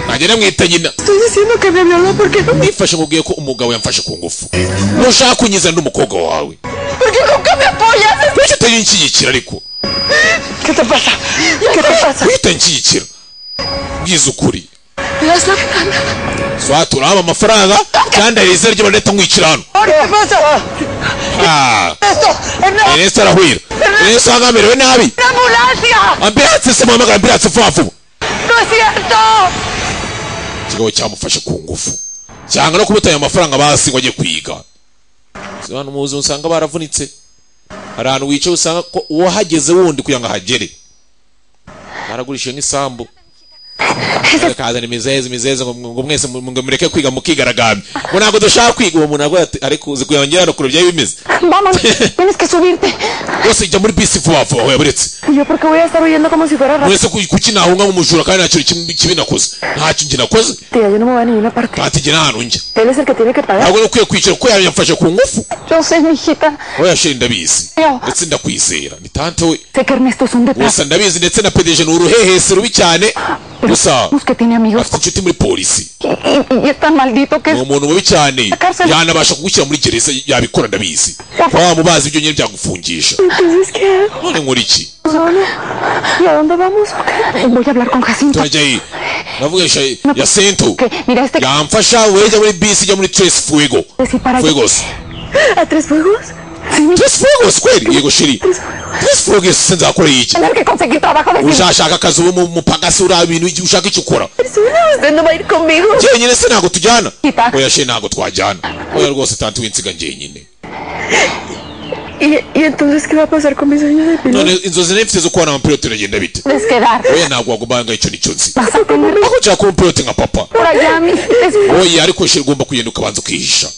nanjye namwita nyina Estoy diciendo que me violó porque no... nifashe nkubwiye ko umugabo yamfashe ku ngufu nushaka kunyiza n'umukobwa wawe Porque nunca me apoyas. kuki utayinshyigikira ariko ¿Qué te pasa? ¿Qué te pasa? kuki utayinshyigikira bwiza ukuri Las lágrimas. swati urahaba amafaranga kandi hari izina ry'abantu leta nkwicira hano ¿Qué te pasa? Ah, Esto. En la Ernesto arahwira Ernesto ahanga amerewe nabi ambulancia. ambiranse se muhamagara ambiranse vuba vuba No es cierto. ikigo cyamufashe ku ngufu cyanga no kumutanya amafaranga basi ngo ajye kwiga abantu mu buzima usanga baravunitse hari ahantu wicaye usanga ko uwahageze wundi kugira ngo ahagere baragurisha nk'isambu bakazana imizeze imizeze ngo ngo mwese mu- ngo mureke kwiga mukigaragambya ngo ntabwo dushaka kwiga uwo muntu avuga ati ariko uzi kuyongera hano kureba ibyayo bimeze Vamos, tienes que subirte. rwose jya muri bisi vuba vuba aho yaburetse ¿Y yo porque voy a estar huyendo como si fuera rata? mwese ku- kuki nahunga nk'umujura kandi nta kintu kibi- kibi nakoze nta kintu nakoze Yo no me voy a ninguna parte. batigera ahantu njya Él es el que tiene que pagar. ntabwo ni ukwiye kwicara kuko yamfashe ku ngufu Yo sé, mijita. oya sheri ndabizi Yo ndetse ndakwizera ni tante we sé que Ernesto es un gusa detrás. ndabizi ndetse na pedeje ni uruhehesi rubi cyane Pero gusa sabemos que tiene amigos afite inshuti muri polisi y, y- y es tan maldito que ni es... umuntu mubi cyane Cárcel. yanabasha kugushyira muri gereza yabikora ndabizi kuba wamubaza ibyo nyine byagufungisha Entonces, ¿qué hago? none nkora iki ¿Y a dónde vamos? o qué? Voy a hablar con Jacinto. turajya ye navugisha ya sento Que, mira, este... yamfasha wowe jya muri bisi jya muri tres fuego Sí, para allá. fuegos ¿A tres fuegos? Sí, mi... tres fuegos kweli yego shiri tres fuegos se nzakoreye iki Tener que conseguir trabajo de cine. ushashaka akazi ubu mupagasi uriya bintu iki- ushaka icyo ukora Persona, usted no va a ir conmigo. njyenyine se ntabwo tujyana Kita. oya she ntabgo twajyana oya rwose tante winsiga njyenyine ¿Y, ¿Y entonces qué va a pasar con mis sueños de none inzozi nari mfite zo kubona amapilote biragenda bite Desquedar. oya ntabwo wagombaga icyo nicyo nzi Vas a tener aho nshaka kuba umupilote nka papa por allá, mi hijita. oya ariko she ugomba kugenda ukabanza ukihisha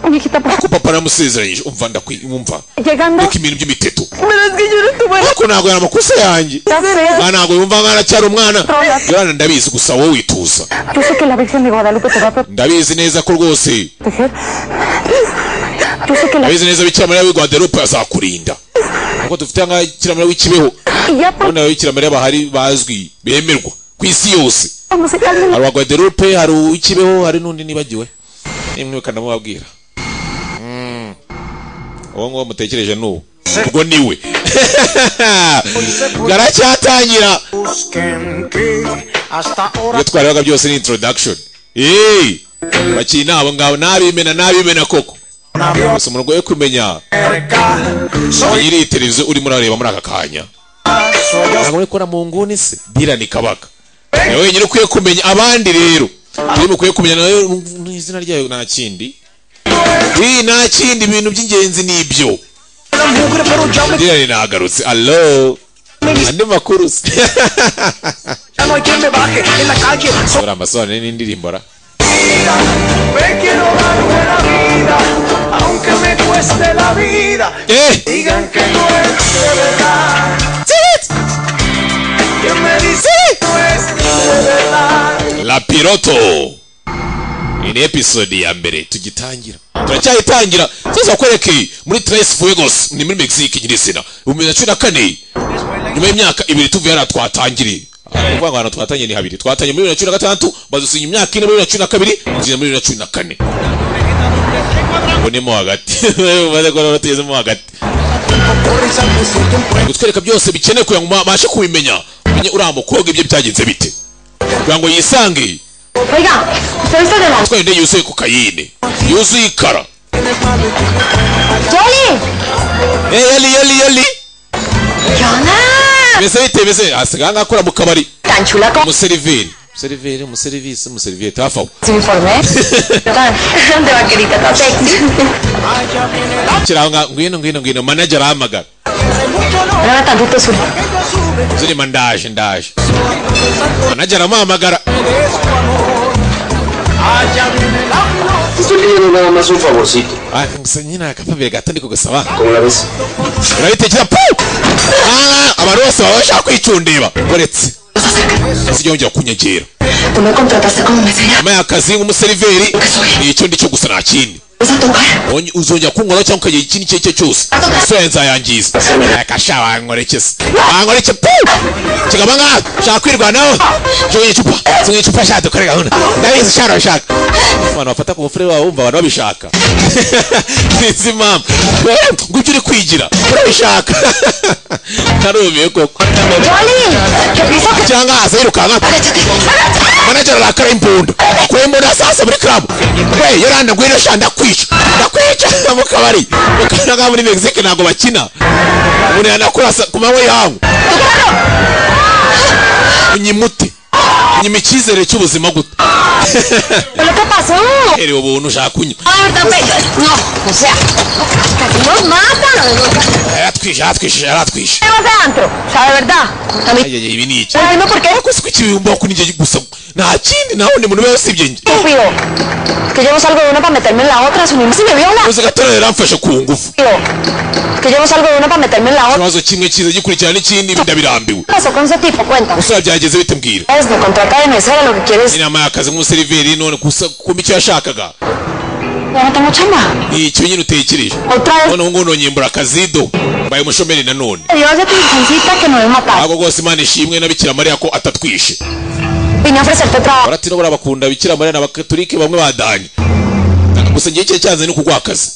Mi hijita, por ko papa naramusezeranyije umva ndakwi umva Llegando. reka ibintu by'imiteto Pero es que yo no tuve ariko ntabwo yari amakosa yanjye Ya sé, ntabwo ntabwo yumva nk'aho aracyari umwana Rola. yorana ndabizi gusa wowe wituza Yo sé que la Virgen de Guadalupe te va a ndabizi neza ko rwose proteger. Yo sé que la. ndabizi neza bikira mariya w'i guadalupe azakurinda nkuko dufite nka bikira mariya w'ikibeho Y ya por. ubundi ababikira mariya bahari bazwi bemerwa ku isi yose No sé, alguien. hari uwa guadalupe hari uw'ikibeho hari n'undi nibagiwe nimwe bakanamubabwira Mm. uwo nguwo mutekereje ni uwo ubwo ni we garacyatangira ibyo twarebaga byose ni introduction Hey! bakiye inabo ngabo nabimena nabimena koko gusa umuntu agoye kumenya nyiri televiziyo urimo urareba muri aka kanya ntabwo uri kubona mu nguni se dirani kabaka nawe wenyine ukwiye kumenya abandi rero iyo mukwiye kumenya nawe mu izina ryayo nta kindi Ii, nta kindi ibintu by'ingenzi ni ibyo dirani nagarutse alo andi makuru se ora amasobanuro n'indirimbo ra Me quiero dar buena vida, aunque me cueste la vida. eh Digan que no es de verdad. Que me dicen que no es de verdad. La Piroto iyi ni episode ya mbere tugitangira turacyayitangira tuza kwereke muri Tres Fuegos ni muri Mexique nyirizina ibihumbi bibiri na cumi na kane nyuma y'imyaka ibiri tuvuye hariya twatangiriye Aha, kuvuga ngo ahantu twatangiye ni habiri twatangiye muri bibiri na cumi na gatandatu badusinya imyaka ine muri bibiri na cumi na kabiri tugeze muri bibiri na cumi na kane ubu ni mo hagati umaze kubona ko tugezemo hagati gutwereka byose bikenewe kugira ngo mubashe kubimenya umenye uriya mukobwa ibyo byagenze bite kugira ngo yisange Oiga, ¿usted está de la. atwaye indege yuzuye kokayine yuzuye ikara ¡Yoli! Eh, yali yali yali ¡Yana! mbese bite mbese asigaye ngakora mu kabari Tan chula como umuseriveri umuseriveri umuserivisi umuseriveri hafi aho su uniforme. Tan de vaquerita, tan sexy. kiraho nga ngwino ngwino ngwino manager ahamagara Ahora tantito su. zirima ndaje ndaje manager amuhamagara Estoy pidiendo nada más un favorcito. Ah, gusa nyine akapapire gato ndiko gasaba ¿Cómo la ves? urabitekera pu Ah, abantu bose baba bashaka kwicundeba uretse ntizijya yongera kunyegera Tú me contrataste como mesera. nyuma y'akazi nk'umuseriveri ni icyo ndicyo gusa nta kindi Vas a tocar. Onye- uzongera kunkora cyangwa ukagira ikindi icyo ari cyo cyose isura nzayangiza reka sha wankorekeza wankoreke pu kigaba nkaha ushaka kwirwanaho jugunya icupa jugunya icupa sha dukore gahunda ndabizi sha urabishaka abantu bafata ku bufure babo bumva abantu babishaka sinzi impamvu Eh, ngo ibyo uri kwigira urabishaka ntarumiye koko cyangwa haza yirukanka manager arakara imbunda akuye imbunda sasa muri club we yoranda ngwino sha ndakwica ndakwica mu kabari mukana nga muri Mexique ntabwo bakina umuntu yanakura sa- ku manywa yawe unyimute unyima icyizere cy'ubuzima gute ¿Pero qué pasó? Pero ubu ushaka kunywa Ahorita pe- No, o sea, casi nos matan. yaratwishe yaratwishe yaratwishe ¿Qué vas a antro? O sea, de verdad. A mí, Ay, ay, ay, ibi ni iki Urimo por qué? Ese kw'ikibumba kuri njye gusa nta kindi nta wundi muntu wese ibye njye estúpido. Es que llevo algo de una para meterme en la otra. Si no, si me viola. uze gatora yaramfashe ku ngufu Estúpido. Es que llevo algo de una para meterme en la otra. ikibazo kimwe kiza gikurikirana n'ikindi ndabirambiwe ¿Qué pasó con ese tipo? Cuenta. usura byageze bite mbwira Es, me contrata de mesera lo que quieres. inama y'akazi nk'umuseriveri none gusa kumva icyo yashakaga Ya no tengo chamba. ni icyo nyine utekereje noneho ngo nonyimbura akazido mbaye umushomeri nanone Dios de tu licencita que nos mata. ahubwo rwose imana ishimwe na bikira mariya ko atatwishe Vine a ofrecerte trabajo. baratino buriya bakunda bikira mariya n'abakatolike bamwe badanye gusa ngewe icyo cyanze ni ukugwa akazi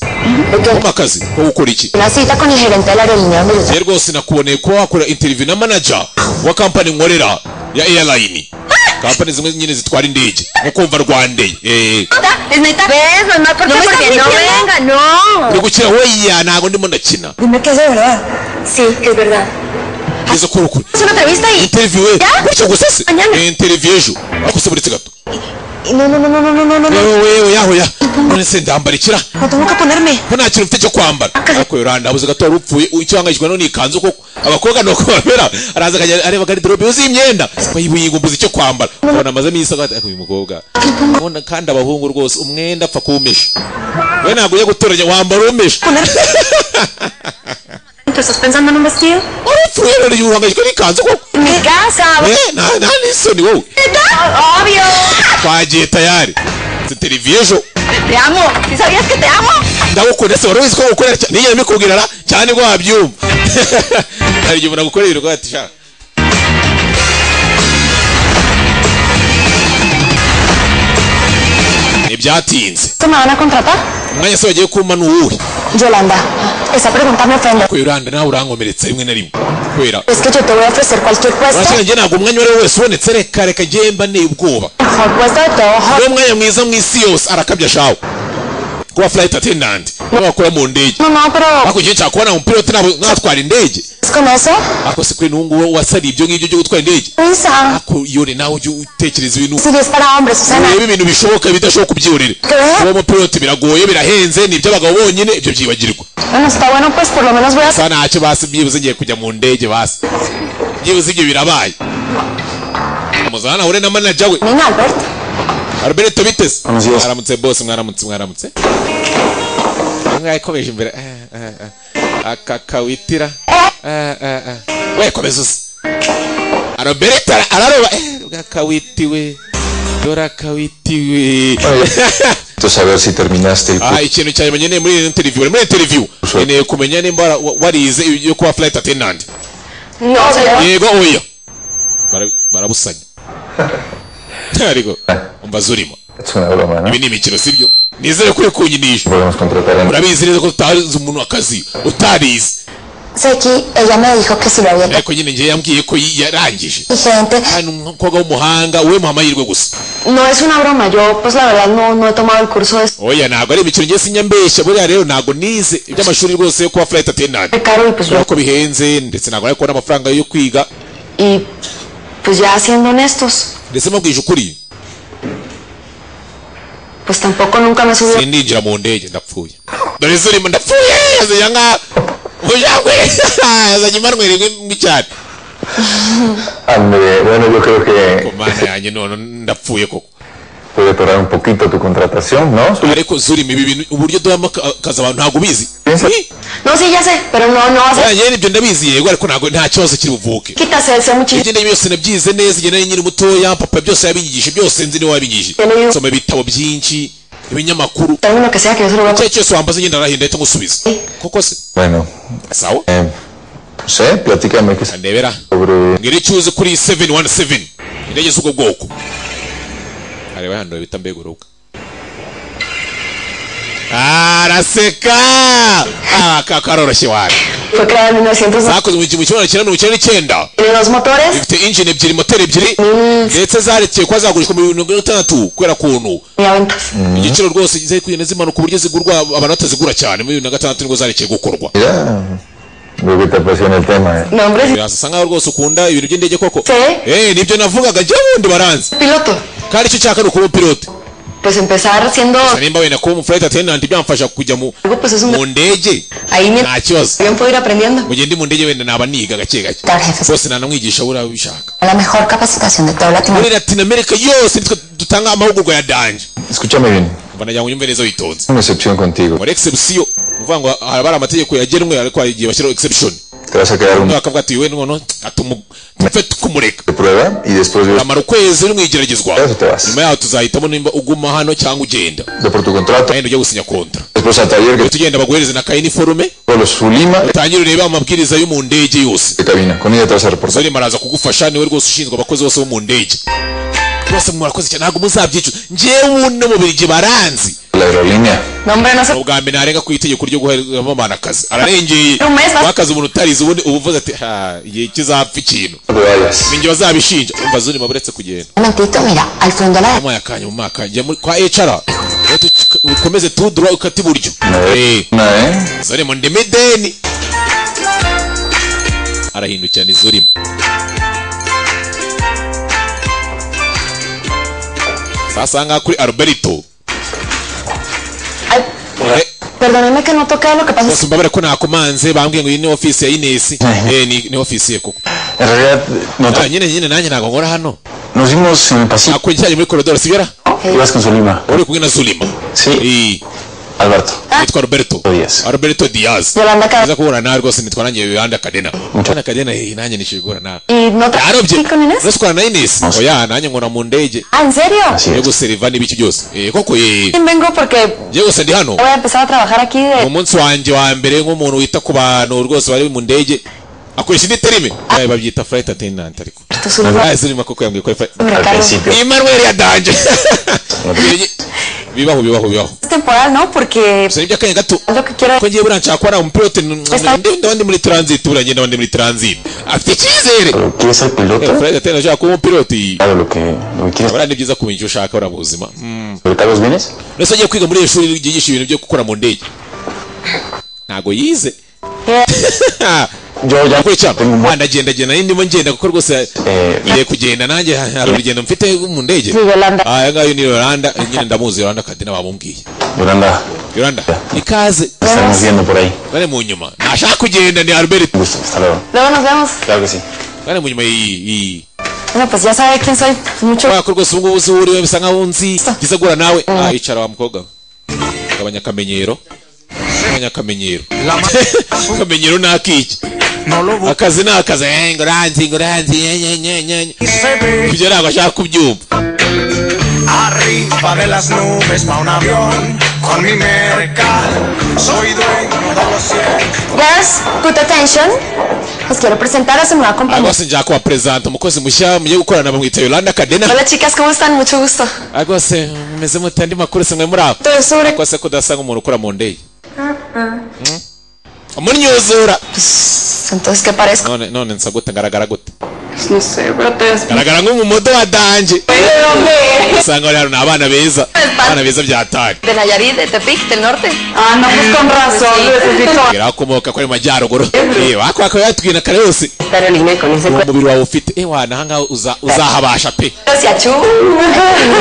kumpa akazi ko gukora iki Una cita con el gerente de la aerolínea donde yo rero rwose nakuboneye kuba wakora interiviyu na manaja wa kampani nkorera ya airline kampani zimwe nyine zitwara indege nko kumva rwandeyi eee Es neta. ¿Ves? Mamá, ¿por qué? porque no venga, no. ni gukira weya ntabwo ndimo ndakina Dime que es de verdad. Sí, es verdad. ngezo kuri ukuri Es una entrevista y... interiviyu we gutyo gusa se Anyana. Eh, interiviyu ejo ariko se buretse gato y No, no, no, no, no, no, no, no. yewe yewe yaho ya none se ndambarikira No tengo que ponerme. ko nta kintu mfite cyo kwambara ariko yoranda abuze gato wari upfuye icyo uhangayikishwa no ni ikanzu koko abakobwa ni uko bamera araza akajya areba garidirobe yuzuye imyenda yibuyiga mbuze icyo kwambara ubona amaze iminsi agahita uyu mukobwa Ubona kandi abahungu rwose umwenda apfa kuwumesha we ntabwo ujya gutoranya wambara uwumesha ¿Tú estás pensando en un vestido? urupfuye rero yuhangayikishwa n'ikanzu koko En mi casa. we nta nta n'isoni wowe ¿Neta? Obvio. twagiye tayari si televiziyo ejo Te amo. ¿Sí sabías que te amo? ndagukunda se wari uzi ko gukorera cyane n'iyo mbikubwira ra cyane ko wabyumva hari igihe umuntu agukorera ibirwa ati sha ntibyatinze ¿Se me van a contratar? umwanya se wagiye kuma ni uwuhe Yolanda, esa pregunta me ofende. ko yoranda nawe urankomeretsa rimwe na rimwe kubera Es que yo te voy a ofrecer cualquier puesto. urashaka njye ntabwo umwanya uwo ari wo wese ubonetse reka reka njye mba nteye ubwoba Mejor puesto de todo. niwo mwanya mwiza mu isi yose arakabya shawe kuba flight attendant kuba wakora mu ndege No, no, pero ariko igihe cyakubona umupilote ntabwo- ntatwara indege ¿es con eso? ariko se kuri n'ubu ngubu wasariye ibyo ngibyo byo gutwara indege Piensa. ariko yore nawe ujye utekereza ibintu Si es para hombres, Susana. urebe ibintu bishoboka bidashoboka ubyiyorere kuba umupilote biragoye birahenze ni iby'abagabo bonyine ibyo byibagirwa Bueno, está bueno, pues por lo menos voy a gusa ntacyo basi byibuze ngiye kujya mu ndege basi byibuze ibyo birabaye muzana nahure na manager we Nina Albert. Alberto biteze mwaramutse bose mwaramutse mwaramutse mwakomeje imbere Eh, eh, eh. aka kawitira Eh, eh, eh. we komeza uze Alberto ara- araroba Eh, bwa kawiti we dora kawiti we saber si terminaste el ah ikintu cya nyuma nkeneye muri iyi interview uri muri interview nkeneye kumenya nimba wara- wa- warize ibyo kuba flight attendant No, yego oya Bara- barabusanya ariko umbaza urimo Es una broma, ¿no? ibi ni imikino sibyo nizere ko uri kunyinisha Podemos contratar a urabizi neza ko utazi umuntu akazi utarize Seki, ella me dijo que si lo había ariko nyine ngewe yambwiye ko yi- yarangije gente. hano umukobwa w'umuhanga we muha amahirwe gusa No es una broma, yo pues la verdad no, no he tomado el curso de oya ntabwo ari imikino ngewe sinyambeshya buriya rero ntabgo nize iby'amashuri rwose yo kuba flight attendant caro y pues yo. nuko bihenze ndetse ntabwo ariko n'amafaranga yo kwiga Y pues ya siendo honestos, ndetse mubwije ukuri pues tampoco nunca me subió. sindinjira mu ndege ndapfuye dore zurimo ndapfuye yazanya nka ujangwe yazanye imanwe rimwe mbi cyane André. Bueno, yo creo que mana yanjye none ndapfuye koko puede atorar un poquito tu contratación, ¿no? ariko zurimo ibi bintu uburyo duhamo aka- akazi abantu ntabwo ubizi No, sí, ya sé, pero no, no vas a yanjye n'ibyo ndabizi yego ariko ntabwo nta kibazo kiri buvuke quitarse ese muchísimo. ibyo ndabyo byose nabyize neza igihe nari nkiri mutoya papa byose yabinyigisha byose nzi niwe wabinyigije nsoma ibitabo byinshi ibinyamakuru Término que sea que yo se lo voy a icyo ari cyo cyose wambaza ngenda arahindura ahita ngusubiza koko se Bueno, sawa eh, no sé, platícame qué ndebera sobre mbwira icyo uzi kuri 717 indege z'ubwo bwoko areba hano bita mbeguruka araseka Ah, ka- karoroshye wawe Fue creada en 1990. zakozwe mu gihumbi kimwe magana cyenda mirongo icyenda n'icyenda Tiene dos motores. ifite injini ebyiri moteri ebyiri ndetse zarekeye kuba zagurishwa mu bihumbi mirongo itandatu kubera kuntu Tenía ventas. igiciro rwose zari kugenda zimanuka uburyo zigurwa abantu batazigura cyane muri bibiri na gatandatu nibwo zarekeye gukorwa Ya, veo que te apasiona el tema, ¿eh? Nombre birasa nkaho rwose ukunda ibintu by'indege koko Sí. eh nibyo navugaga jya wundi baranzi piloto. kandi icyo nshaka ni ukuba pilote Pues empezar siendo gusa nimba wenda kuba umufurayiti atenanti byamfasha kujya mu algo, pues es un mu ndege nta kibazo bien puedo ir aprendiendo. mu gihe ndi mu ndege wenda naba niga gake gake bose nanamwigisha buriya ubishaka La mejor capacitación de toda muri Latinoamérica. latinamerika yose nitwe dutanga amahugurwa ya danje Escúchame bien. mba nagira ngo unyumverezo witonze Una excepción contigo. muri egisebusiyo ni ukuvuga ngo haba hari amategeko yagenwe ariko hari igihe bashyiraho egisebushoni Te vas a quedar un bakavuga ati we noneho tumupfe tukumureka de prueba y después ves amara ukwezi uri mu igeragezwa nyuma yaho tuzahitamo nimba uguma hano cyangwa ugenda wenda ujya gusinya kontra después al taller que uhita ugenda baguhereze na ka iniforume solo su lima utangire urebe amabwiriza yo mu ndege yose de cabina. Con ella te vas a reportar. zori maraza kugufasha niwe rwose ushinzwe abakozi bose bo mu ndege bose murakoze cyane ntabwo muzabyicuza njyewe ubu no mu birigi baranzi La aerolínea. ubwa mbere ntarenga ku itegeko ryo guheramo abantu akazi ararengeye Un mes bas- wakaze umuntu utarize ubundi uba uvuze ati ha igihe kizapfa ikintu ninjye bazabishinja umva zuri maburetse kugenda Un momentito, mira, al fondo la... Yamuhaye akanya mu mwaka njya muri- kwa HR rero tu- ukomeze tudura ukata iburyo zorimo ndimi deni arahindukira nizurimo sasa ngaha kuri alberto Eh, Perdónenme que no toque lo que pasa. es- bose mbabare ko nakomanze bambwiye ngo iyi ni ofisi ya inesi eh ni, ni ofisi ye koko Ah, nyine nyine nanjye ntabwo nkora hano Nos vimos en el pasillo. nako cyari muri koridoro sibera Ibas con su lima. uri kumwe na zulima si Alberto nitwa roberto roberto diaz Yolanda Cadena. nza guhura nawe rwose nitwa nanjye yolanda kadena yolanda kadena eh, nanjye nishije guhura nawe Y no te... yarobye con Inés? nusukora na inesi oya nanjye nkora mu ndege Ah, ¿en serio? yo guseriva n'ibiki byose eh koko eh Vengo porque njye gusa ndi hano voy a empezar a trabajar aquí mu de... munsi wanjye wa mbere nk'umuntu wita ku bantu rwose bari mu ndege akoresha indi terime Oya, babyita flight attendant ariko Ah, zirimo koko yambwiye ko ari flight Emmanuel yadanje bibaho bibaho bibaho Es temporal, ¿no? Porque... gusa n'ibyo akanya gato Lo que quiero... ko ngiye buriya nshaka ko ari umupilote ndabandi muri transit buriya ngenda abandi muri transit afite icyizere ¿Quieres ser piloto? Eh, Fred atenda ashaka kuba umupilote Claro, lo que, lo que quieres. buriya ni byiza kumenya icyo ushaka buriya mu buzima Mm. ¿Pero tal vez vienes? ndetse agiye kwiga muri iri shuri ryigisha ibintu byo gukora mu ndege ntago yize Yo ya Kuri cya ndagenda genda nari ndimo ngenda kuko rwose ngiye kugenda nanjye ha- hari urugendo mfite mu ndege Sí, Yolanda. Ah, aya ngayo ni Yolanda eh, nyine ndamuzi Yolanda Kadena bamubwiye Yolanda. Yolanda ikaze Te estamos viendo por ahí. bari mu nyuma ntashaka kugenda ni Albert Hasta luego. Luego nos vemos. Claro que sí. bari mu nyuma iyi Bueno, pues ya sabe quién soy. Mucho... kubera ko rwose ubu ngubu uzi uwo uri we bisa nkaho unzi byiza guhura nawe ah yicara wa mukobwa we. gabanya akamenyero gabanya akamenyero akamenyero ni akiki akazi ni akazi eh, ngo uranzi ngo uranzi nye, nye, nye, nye, nye. ibyo ntabwo ashaka kubyumva Arriba de las nubes pa' un avión con mi mercal. Soy dueño de los cielos. Girls, good attention. Os quiero presentar a su nueva Ah, compañera. rwose njya kubaperezanta umukozi mushya mugiye gukorana bamwita yolanda kadena Hola chicas, ¿cómo están? Mucho gusto. Ah, rwose mumeze mute andi makuru se mwe muri aho Tubesure. rwose ko udasa nk'umuntu ukora mu ndege umunyuzura Entonces, ¿qué parezco? none none nsa gute ngaragara gute No sé, pero te ngaragara nk'umumodo wa danje usanga bari hano ni abana beza abana beza byatari De Nayarit, de Tepic, del norte. Ah, no, pues con razón, necesito... ngira akomoka kuri majyaruguru eh wakwa akaba yatubwira kare yose uwo mubiri wawe ufite eh wana ahangaha uza- uzahabasha pe Gracias, Chu.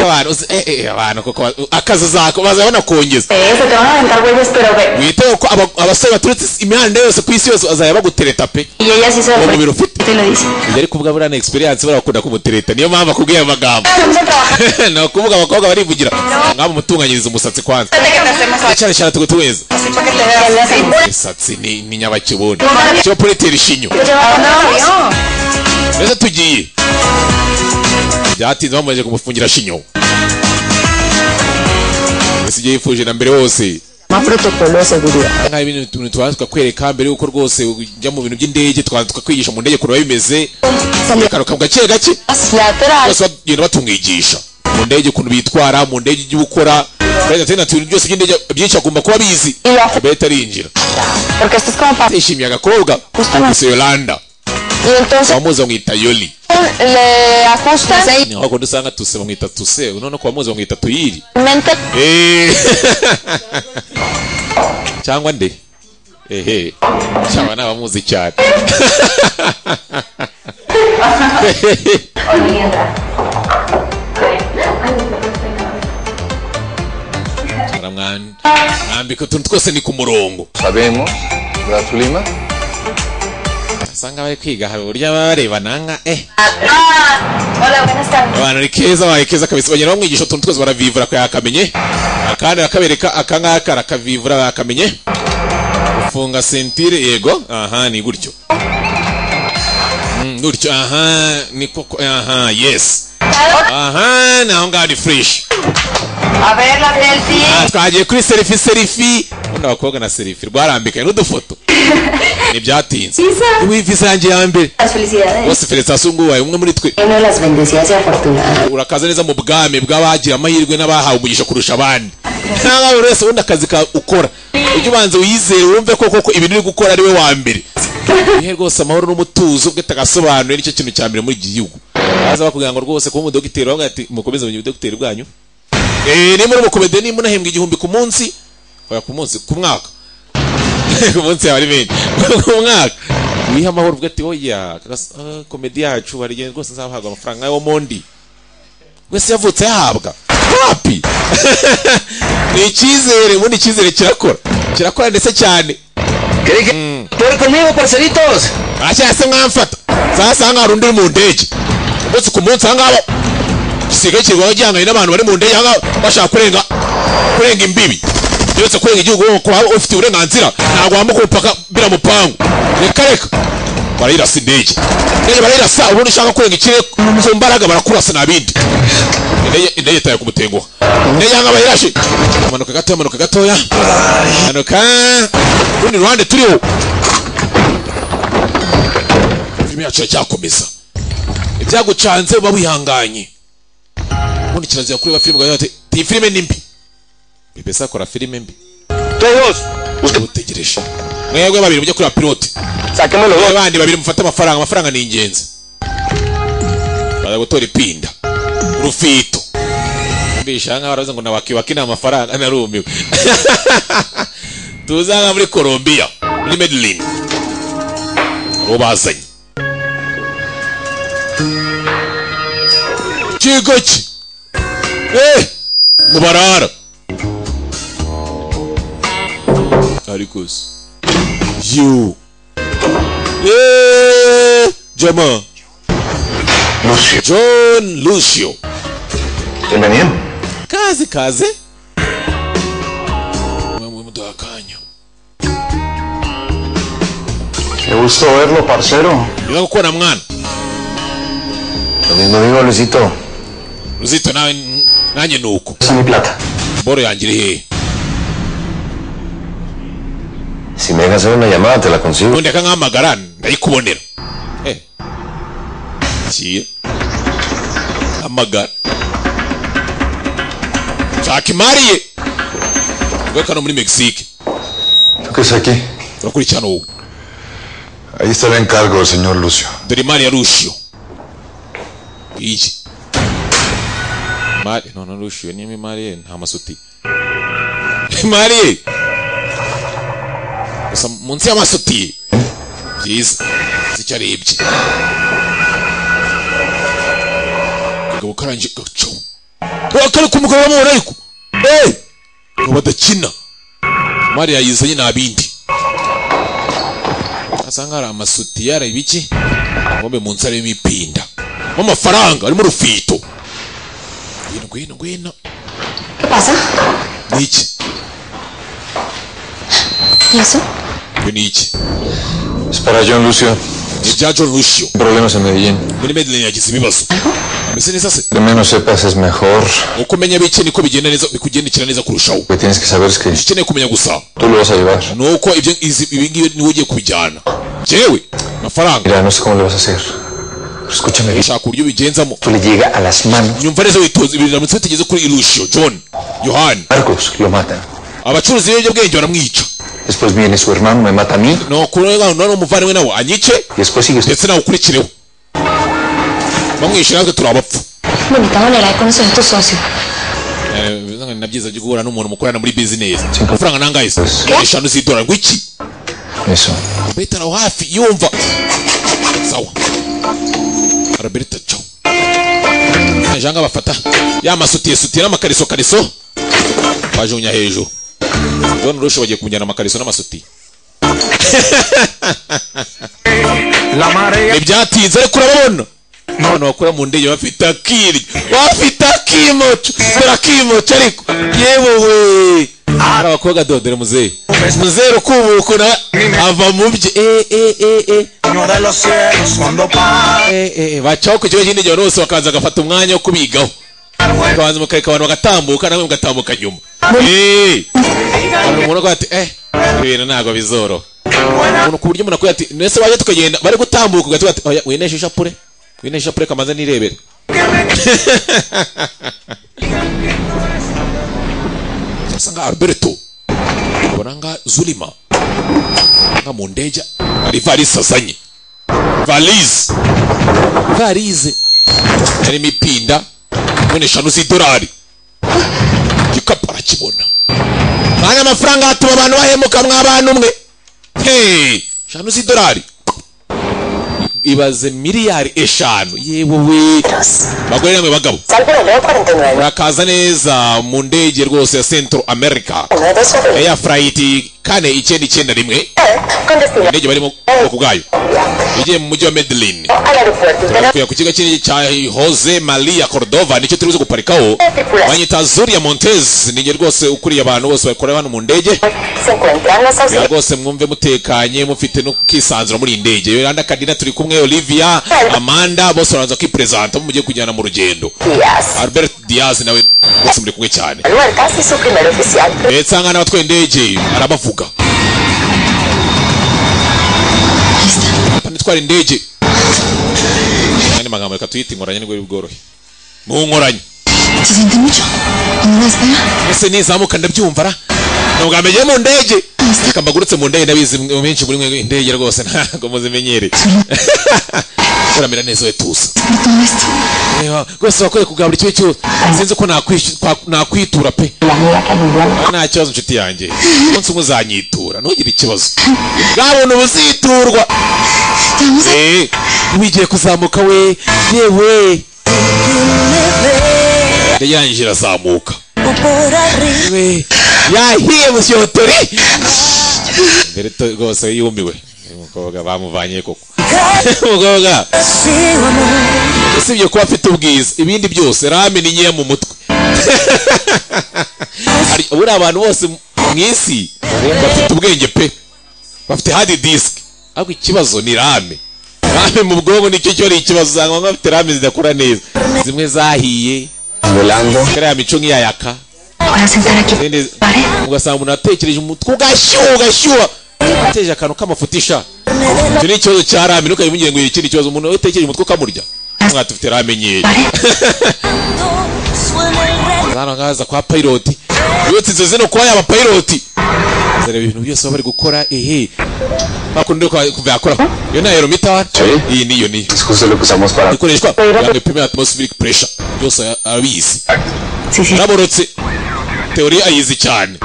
abantu uzi- eh eh abantu kuko ba- akazi zako bazabona kongeza Eh, se te van a aventar güeyes, pero ve. witeho ko aba- abasore baturutse imihanda yose ku isi yose bazajya bagutereta pe Y ella sí se lo uwo ofrece. mubiri ufite Te lo dice. ibyo ari kuvuga buriya ni experience buriya bakunda kumutereta niyo mpamvu akubwiye ayo magambo Vamos a trabajar. ni ukuvuga abakobwa barivugira ngaho mutunganyiriza umusatsi kwanza cyane cyane tugutuweza imisatsi ni ni nyabakibundo cyo puretera ishinyo mbese tugiye byatinze bamaze kumufungira shinyo mbese ibyo yifuje na mbere hose nk'aho ibintu tuntu tubanza tukakwereka mbere y'uko rwose ujya mu bintu by'indege tukabanza tukakwigisha mu ndege kureba bimeze bikaruka gake gake bose bagenda batumwigisha mu ndege ukuntu bitwara mu ndege ujya ukora perezida na tuntu byose by'indege byinshi agomba kuba abizi abahita arinjira Porque esto es como para... yishimiye agakobwa gusa yolanda Y entonces bamuzi bamwita yoli le ajustan ni aho akunda usanga tuse bamwita tuse none ko bamuzi bamwita tuyiri mente Eh. cyangwa nde ehe cyangwa n'abamuzi cyane mwambika utuntu twose ni ku murongo Sabemos, Gratulima. usanga bari kwiga hari uburyo baba bareba nanga eh Hola, buenas tardes. abantu ni keza babaye keza kabisa bagenda bamwigisha utuntu twose baravivura ko yakamenye akandi bakabereka aka ngaka arakavivura yakamenye gufunga sentire yego aha ni gutyo Mm, gutyo aha ni koko aha yes aha ni aho ngaho ni fresh A ver, la selfie. Ah, twagiye kuri serifi serifi ubundi abakobwa na serifi rwarambikaye n'udufoto ntibyatinze ubu visa yanjye ya mbere Las felicidades. bose felicitasiyo ngo ubaye umwe muri twe Uno las bendecidas y afortunadas. urakaza neza mu bwami bw'abagira amahirwe n'abahawe umugisha kurusha abandi nta buri wese ubundi akazi ka ukora ujye ubanza wiyizere wumve ko koko ibintu uri gukora ari we wa mbere ihe rwose amahoro n'umutuzo ubwo atagasobanuye nicyo kintu cya mbere muri iki gihugu baza bakubwira ngo rwose kuba umudogiteri bavuga ati mukomeze mu budogiteri bwanyu Eh, nimba uri umukomede nimba unahembwa igihumbi ku munsi oya ku munsi ku mwaka ku munsi yaba ari menshi ku mwaka wiha amahoro ubwo ati oya kagas- ah, komedi yacu barigenda rwose nzabahabwa amafaranga yo mondi wese yavutse yahabwa hapi ni icyizere ubundi icyizere kirakora kirakora ndetse cyane dore conmigo parcelitos aracyase mwamfata sasa hanga hari undi uri mu ndege umunsi ku munsi ahangaha gisigaye kirwaho gihanganye n'abantu bari mu ndege ahangaha bashaka kurenga kurenga imbibi yose kurenga igihugu wowe kuba ufite uburenganzira ntabwo wambuka umupaka biramupangu reka reka barayirasa indege indege barayirasa ubundi ushaka kurenga ikirere ku mbaraga barakurasa nta bindi indege indege itaye kumutenguha indege ahangaha bayirashe amanuka gatoya amanuka gatoya amanuka urundi ruhande turiho filime yacu iracyakomeza ibyagucanze uba wihanganye ubundi kirazira kureba filime ukagira uti iyi filime ni mbi bibesa akora filime mbi utegereje mwebwe babiri mujye kureba pilote mwebwe bandi babiri mufate amafaranga amafaranga ni ingenzi baza gutora ipinda rufito mbisha nkaho baravuze ngo nawakiwaki ni amafaranga narumiwe tuzanga muri Colombia muri Medellin uwo bazanye kigo ki eh mubarara ariko se yo eh jama John Lucio Bienvenido. kaze kaze muduha akanya Qué gusto verlo, parcero. niba gukora mwana Lo mismo digo, Luisito. ruzito nawe n- nanjye ni uko Esa es mi plata. boro yanjye iri hehe Si me dejas hacer una llamada, te la consigo. ubundi akankahamagara ndayikubonera Eh. kiye hamagara shaka imari ye ubwo kano muri mexique ¿Tú qué es aquí? turakurikirana ubu Ahí está el encargo del señor Lucio. dore imari ya rushiyo iyi imari none rushiyo niyo imari ye nta masuti imari ye gusa munsi y'amasuti ye byiza uzi icyo arebye kagabo karangije gacu wakari ku mugabo wamubona ariko eee ngo badakina imari yayizanye nta bindi asa nk'aho ari amasuti yareba iki ngombe mu nsi arimo ipinda amafaranga arimo urufito ngwino ngwino ngwino pasa? ni iki ¿Y eso? ibyo ni iki Es para John Lucio. ni ibya john rushiyo Problemas en Medellín. muri medellin yagize ibibazo ameze neza se Lo menos sepas es mejor. uko umenya bike niko bigenda neza bikugendekera neza kurushaho Lo que tienes que saber es que icyo ukeneye kumenya gusa tú lo vas a llevar. ni uko ibyo izi- ibi ngibi niwe ugiye kubijyana jewe amafaranga Mira, no sé cómo lo vas a hacer. Pero escúchame bien. shaka uburyo ubigenzamo Tú le llega a las manos. nyumva neza witoza ibintu biramutse bitageze kuri rushiyo john yohani Marcos lo matan. abacuruzi b'ibiyobyabwenge baramwica Después viene su hermano, me mata a mí. ni ukurega none umuvandimwe nawe anyice Y después sigues. ndetse nawe ukurikireho bamwishyura natwe turi abapfu Bonita manera de conocer a tu socio. Eh, bivuze ngo ni na byiza byo guhura n'umuntu mukorana muri bizinesi amafaranga nangahe se miliyoni eshanu z'idolari ngo iki Eso. Roberta nawe hafi yumva sawa Roberta cyo najanga bafata ya masutiye sutiye n'amakariso kariso bajugunya hejuru John Rush bagiye kumujyana amakariso n'amasuti ntibyatinze ariko urabona none bakora mu ndege bafite akiryo bafite akimoco dore akimoco ariko yewe we hari abakobwa dodere muzehe muzehe rukubuko nawe ava mu bye eh eh eh eh Eh, eh, eh, bacaho ku kigo cy'indege abantu bose bakaza bagafata umwanya wo kubigaho bakabanza bakareka abantu bagatambuka nawe mugatambuka nyuma Eh. Hari umuntu agira ati eh ibi bintu ntabwo bizoroha umuntu ku buryo umuntu akwira ati nese waje tukagenda bari gutambuka ugahita ugira ati oya wineshe ishapure wineshe ishapure kamaze nirebere asa nka alberto ukabona nka zulima nka mu ndege hari ivarisi sasanye valise varize harimo ipinda mbone eshanu z'idolari igikapu arakibona mwanya amafaranga hatuma abantu bahemuka mw'abana umwe hey eshanu z'idolari ibaze miliyari eshanu yewe we bagore namwe bagabo murakaza neza mu ndege rwose ya centro america eya furayiti kane icyenda icyenda rimwe indege barimo ubwoko bwayo igiye mu mujyi wa medellin turakwiye ku kigo cy'indege cya jose maria cordova nicyo turi buze guparikaho banyita zuria montez ninge rwose ukuriye abantu bose bakorera hano mu ndege kugira rwose mwumve mutekanye mufite no kwisanzura muri iyi ndege yolanda kadina turi kumwe olivia amanda bose barabanza kwiperezanta mugiye kujyana mu rugendo albert diaz nawe bose muri kumwe cyane ndetse ahangana abatwaye indege arabavuga panitwara indege andi magambo reka tuyite inkoranye nibwo bworohe mu nkoranye ese nizamuka ndabyumva ra ni ubwa mbere ngiye mu ndege reka mbagurutse mu ndege ndabizi benshi muri mwe indege rwose ntabwo muzimenyereye uramera neza we tuza reba rwose wakwiye kugura buri kimwe cyose sinzi uko nakwishy- kwa- nakwitura pe Ah, nta kibazo inshuti yanjye umunsi umwe uzanyitura ntugire ikibazo bwa buntu buziturwa Eh, wigiye kuzamuka we yewe indege yanjye irazamuka We, yahiye musyotori mbere to- rwose yumiwe uyu mukobwa bamuvanye koko umukobwa usibye kuba afite ubwiza ibindi byose rame ni nkeya mu mutwe Hari- buri abantu bose mu isi bafite ubwenge pe bafite hard disk ariko ikibazo ni rame rame mu bwonko nicyo cyo ari ikibazo usanga bamwe bafite rame zidakora neza zimwe zahiye kariya mico nk'iyayaka Izindi- ugasanga umuntu atekereje umutwe ugashyuha ugashyuha ateje akantu k'amafutisha icyo ni ikibazo cya rame ntukajya umugire ngo ikindi kibazo umuntu we utekereje umutwe ukamurya mwa dufite rame nkeya hano ngaza kwa piloti yotse inzozi zino kuba yaba piloti dore ibintu byose baba bari gukora ehe hakundi ko kuva yakora iyo ni aerometer iyi niyo niyo ikoreshwa kugira ngo ipime atmospheric pressure byose abizi araborotse teori ayizi cyane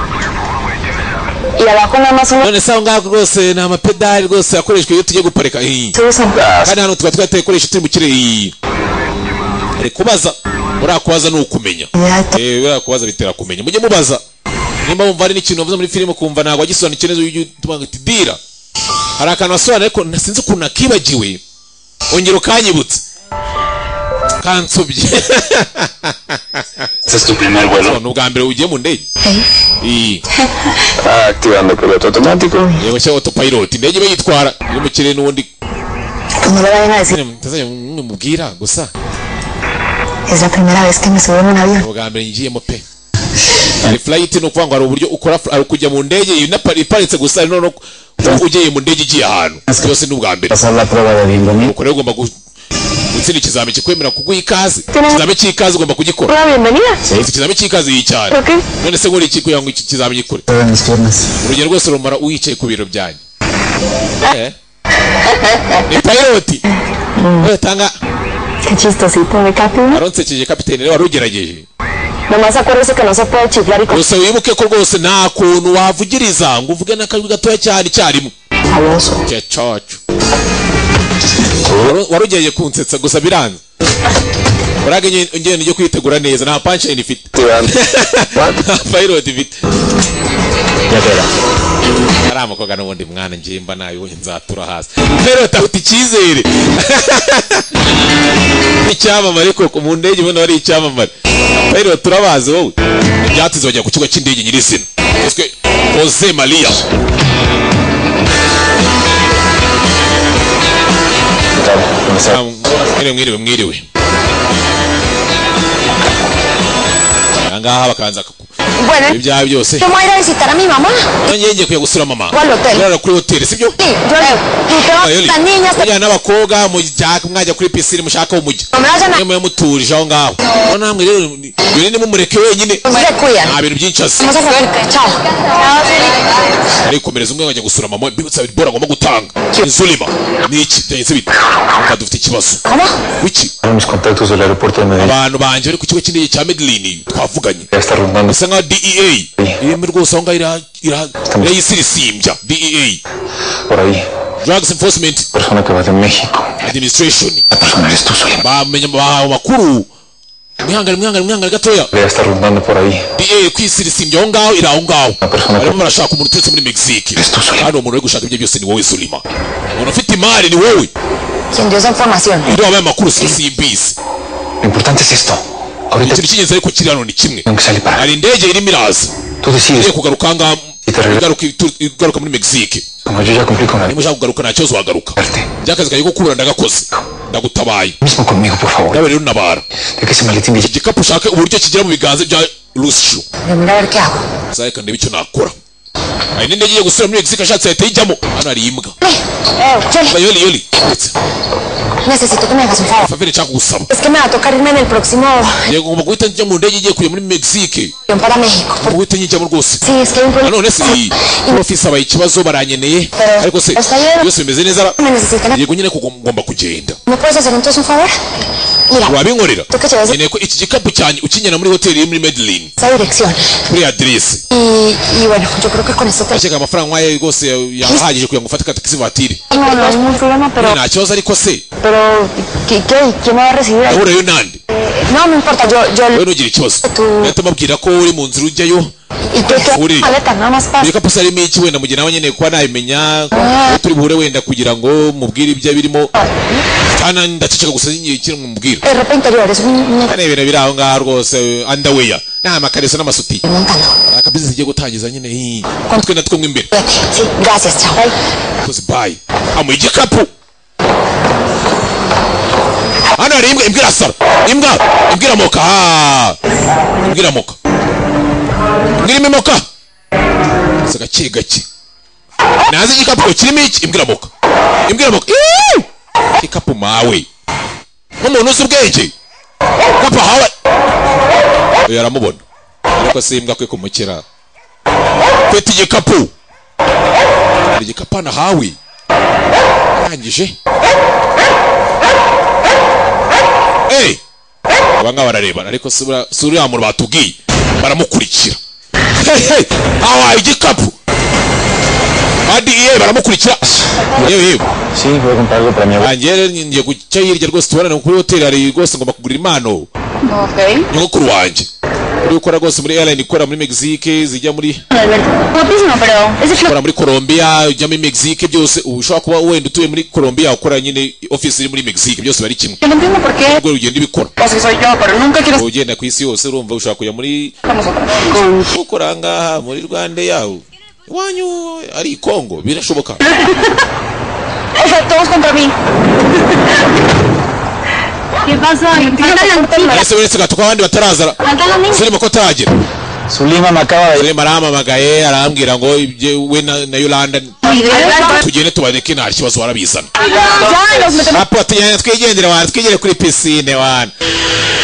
none se aho ngaho rwose ni amapedali rwose akoreshwa iyo tugiye guparika Ih. kandi hano tuba twatekoresha turi mu kirere Ih. ari kubaza buriya kubaza ni ukumenya Eh, buriya kubaza bitera kumenya mujye mubaza nimba wumva hari n'ikintu wavuze muri filime ukumva ntabwo wagisobanukira neza ujye utubanga uti dira hari akantu wasobanura ariko na- sinzi ukuntu nakibagiwe ongera ukanyibutse kansobye ni ubwa mbere ugiye mu ndege Iyi. Activando piloto automático. yego cyangwa autopilot indege iba yitwara iri mu kirere n'ubundi ntazajya mubwira gusa Es la primera vez que me subo en un avión. ubwa mbere ngiyemo pe hari flight ni ukuvuga ngo hari uburyo ukora fl- hari ukujya mu ndege iyi napa- iparitse gusa ari noneho ugeye mu ndege igiye ahantu byose ni ubwa mbere Pasar la prueba de bienvenida. uko rero ugomba gu- gutsinda ikizami kikwemera kuguha ikaze ikizami cy'ikaze ugomba kugikora Ufite ikizami cy'ikaze iyi cyane none se nkuri iki kugira ngo iki kizami gikore Prueba mis piernas. urugero rwose rumara uwicaye ku biro byanyu Eh? ni piloti utanga Qué chistosito, ¿me capín? aronsekeje kapitene rero warugerageje Nomás acuérdese que no se puede chiflar y con... gusa wibuke ko rwose nta kuntu wavugiriza ngo uvuge n'akajwi gatoya cyane icyarimwe cyacu warugerageje kunsetsa gusa biranze urage ingendo yo kwitegura neza nta punchline ifite nta payload ifite ari amakoga n'ubundi mwana ngimba nayo nzatura hasi payload afite icyizere icyamamare koko mu ndege ubona wari icyamamare payload turabazi wowe ibyatsi bajya ku kigo cy'indege nyirizina yiswe Jose Maria mwiriwe mwiriwe mwiriwe ahangaha bakanza Bueno, ibyaha byose yo me voy a ir a visitar a mi mamá. nongeye ngiye kujya gusura mama ¿Cuál hotel? urara kuri hoteli sibyo Sí, yo le y te vas Ayoli. las niñas. te- mujyana n'abakobwa mujya- mwajya kuri pisine mushaka wo mujya Murajana- mwe muba muturije aho ngaho aho namwe rero ni- yone nimumureke wenyine Se cuidan. nta bintu byinshi azi Vamos a comer. Chao. arikomereza umwe bajya gusura mama bibutsa bora agomba gutanga insulima ni iki byagenze bite Nka dufite ikibazo wiki Ahora mis contactos del aeropuerto de Medellín. abantu banjye bari ku kigo cy'indege cya medellin twavuganye Ya está rondando. bisa nka dea irimo rwose aho ngaho ira- ira- irayisirisimbya dea Por ahí. drugs enforcement Persona que va de México. administration La persona eres tú, Zulema. bamenya bahawe amakuru mwihangane mwihangane mwihangane gatoya Ya está rondando por ahí. dea kwisirisimbya aho ngaho iri aho ngaho barimo barashaka umuntu uturutse muri mexique kandi uwo muntu uri gushaka ibyo byose ni wowe sulima umuntu ufite imari ni wowe Quien dio esa información. ibyo wabaye amakuru si simbizi Lo importante es esto. Ahorita ikintu cy'ingenzi ariko kirano ni kimwe tengo que salir para. hari indege irimo iraza Tú decides. igiye kugaruka aha ngaha igaruka itu- igaruka muri mexique Como yo ya cumplí con la niba ushaka kugaruka nta kibazo wagaruka by'akazi kagiye gukubura ndagakoze ndagutabaye mismo conmigo, por favor. nawe rero unabara Deja ese maletín de iki gikapu ushake uburyo kigera mu biganza bya rushu Mira a ver qué hago. uzaheka ndebe icyo nakora hari n'indege igiye gusubira muri mexique ashatse yahita ijyamo hano hari imbwa Eh, Yoli, Ba, yoli yoli necesito que me hagas un favor. favire nshaka gusaba Es que me va a tocar irme en el próximo ngiye ngomba guhita njya mu ndege igiye kujya muri mexique avión para México. ngomba guhita nyijyamo rwose Sí, es que hay un problema. nanone si profisi abaye ikibazo baranyeneye Pero- ariko se Hasta ayer- byose bimeze neza ara- Me necesitan. yego nyine ko ngomba kugenda ¿Me puedes hacer entonces un favor? Mira, wabinkorera tú que llevas nkeneye ko iki gikapu cyanjye ukinyana muri hoteli iri muri medeline esa dirección. kuri aderesi Y, y bueno, yo creo que con eso te... akeka amafaranga nk'aya rwose yahagije kugira ngo ufate katakisi vatiri No, no hay ningún problema, pero, nta kibazo ariko se pero, ¿qué, qué? ¿Quién me va a recibir ahí? ahurayo nande No, no importa, yo, yo, wowe ntugire ikibazo nahita mubwira ko uri mu nzira ujyayo ¿y qué, qué? Uri. Maleta, nada más para... ibikapu se harimo iki wenda mugihe nawe nyine kuba nabimenya ko turi buhure wenda kugira ngo mubwire ibyo birimo kandi ndaceceka gusa nyine kiri mubwira Eh, ropa interior, es un... un- kandi ibintu biri aho ngaho rwose andaweya nta amakareso n'amasuti Me encanta. hari akabizinesi igiye gutangiza nyine hii twe na two mo imbere Sí, gracias, chao. Bye. akoze bayi amuha igikapu hano hari imbwa imbwa irasara imbwa imbwa iramoka ha imbwa iramoka imbwa irimo imoka gusa gake gake nazi igikapu kirimo iki imbwa iramoka imbwa iramoka Iiii! igikapu mawe nk'umuntu uzi ubwenge igikapu ahawe uyu aramubona ariko si imbwa kwe kumukira kwita igikapu hari igikapu nahawe arangije hey! aba ngaba bararebana ariko sura sura ya muntu batubwiye baramukurikira hey, hey! awaye igikapu adi iye baramukurikira yewe yewe Sí, voy a comprar algo para mi abuela. rangiye rero ngiye guca hirya rwose tubonane kuri hoteli hari rwose ngomba kugurira impano Ok. nyogokuru wanjye uri gukora rwose muri airline ikora muri mexique zijya muri Guapísimo, pero ese es ukora muri Colombia ujya muri Mexique byose ubu ushobora kuba wenda utuye muri Colombia ukora nyine office iri muri Mexique byose bari kimwe Yo no entiendo por qué ubwo ugenda ibikora pues, que soy yo, pero nunca quiero estar ugenda ku isi yose urumva ushobora kujya muri con vosotros. Con... ukora ngaha muri Rwanda yawe iwanyu ari i Congo birashoboka O sea, todos contra mí. ¿Qué pasa? Faltan las ese uretse gatuka abandi batarazara Faltan las niñas. Zulima ko ataragera Zulima me acaba de... Zulima arampamagaye arambwira ngo ibye we na na Yolanda Ya, tugende tubaneke nta kibazo warabizana nos metemos. apo tugende twigendere wana twigere kuri pisine wana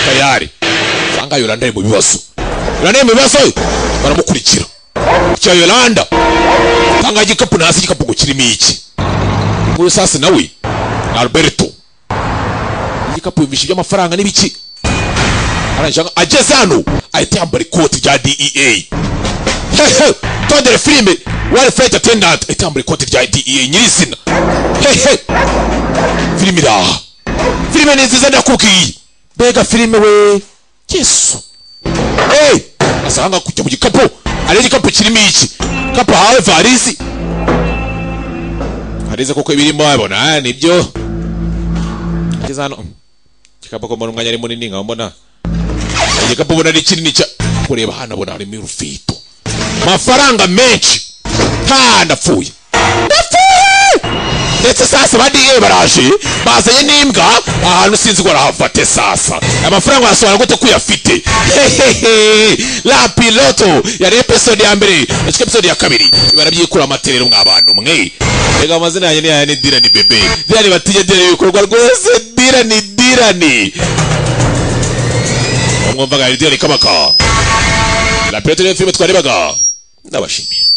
tayari sanga yolanda ari mu bibazo yolanda ari mu bibazo baramukurikira cya yolanda tanga igikapu nasi igikapu ngo kirimo iki muri sasi nawe alberto igikapu yumvisha iby'amafaranga n'ibiki arangije anga- ageze hano ahita yambara ikoti rya dea hehe tondere filime wari fayiti atendante ahita yambara ikoti rya dea nyirizina hehe filime iri aha filime ni nziza ndakubwiye mbega filime we yesu hey! asanga kujya mu gikapu hari igikapu kirimo iki kapu hawe varisi harize kuko ibirimo wabona nibyo ngeze hano igikapu ko mbona umwanya ari munini nkaba mbona hari igikapu ubona ari kinini cya kureba hano abona harimo urufito amafaranga menshi nta ndapfuye ndapfuye ndetse sasa ba diye baraje bazanye n'imbwa ahantu sinzi ngo arahafate sasa amafaranga yasobanura gute ko uyafite hehehe la piloto yari episode ya mbere nacyo episode ya kabiri barabyikura amaterero mwabantu mwe rega amazina yanjye ni aya ni dirani bebe dirani batinye dirani ibikorwa rwose dirani dirani mwumvaga dirani kabaka la piloto niyo filime twarebaga ndabashimiye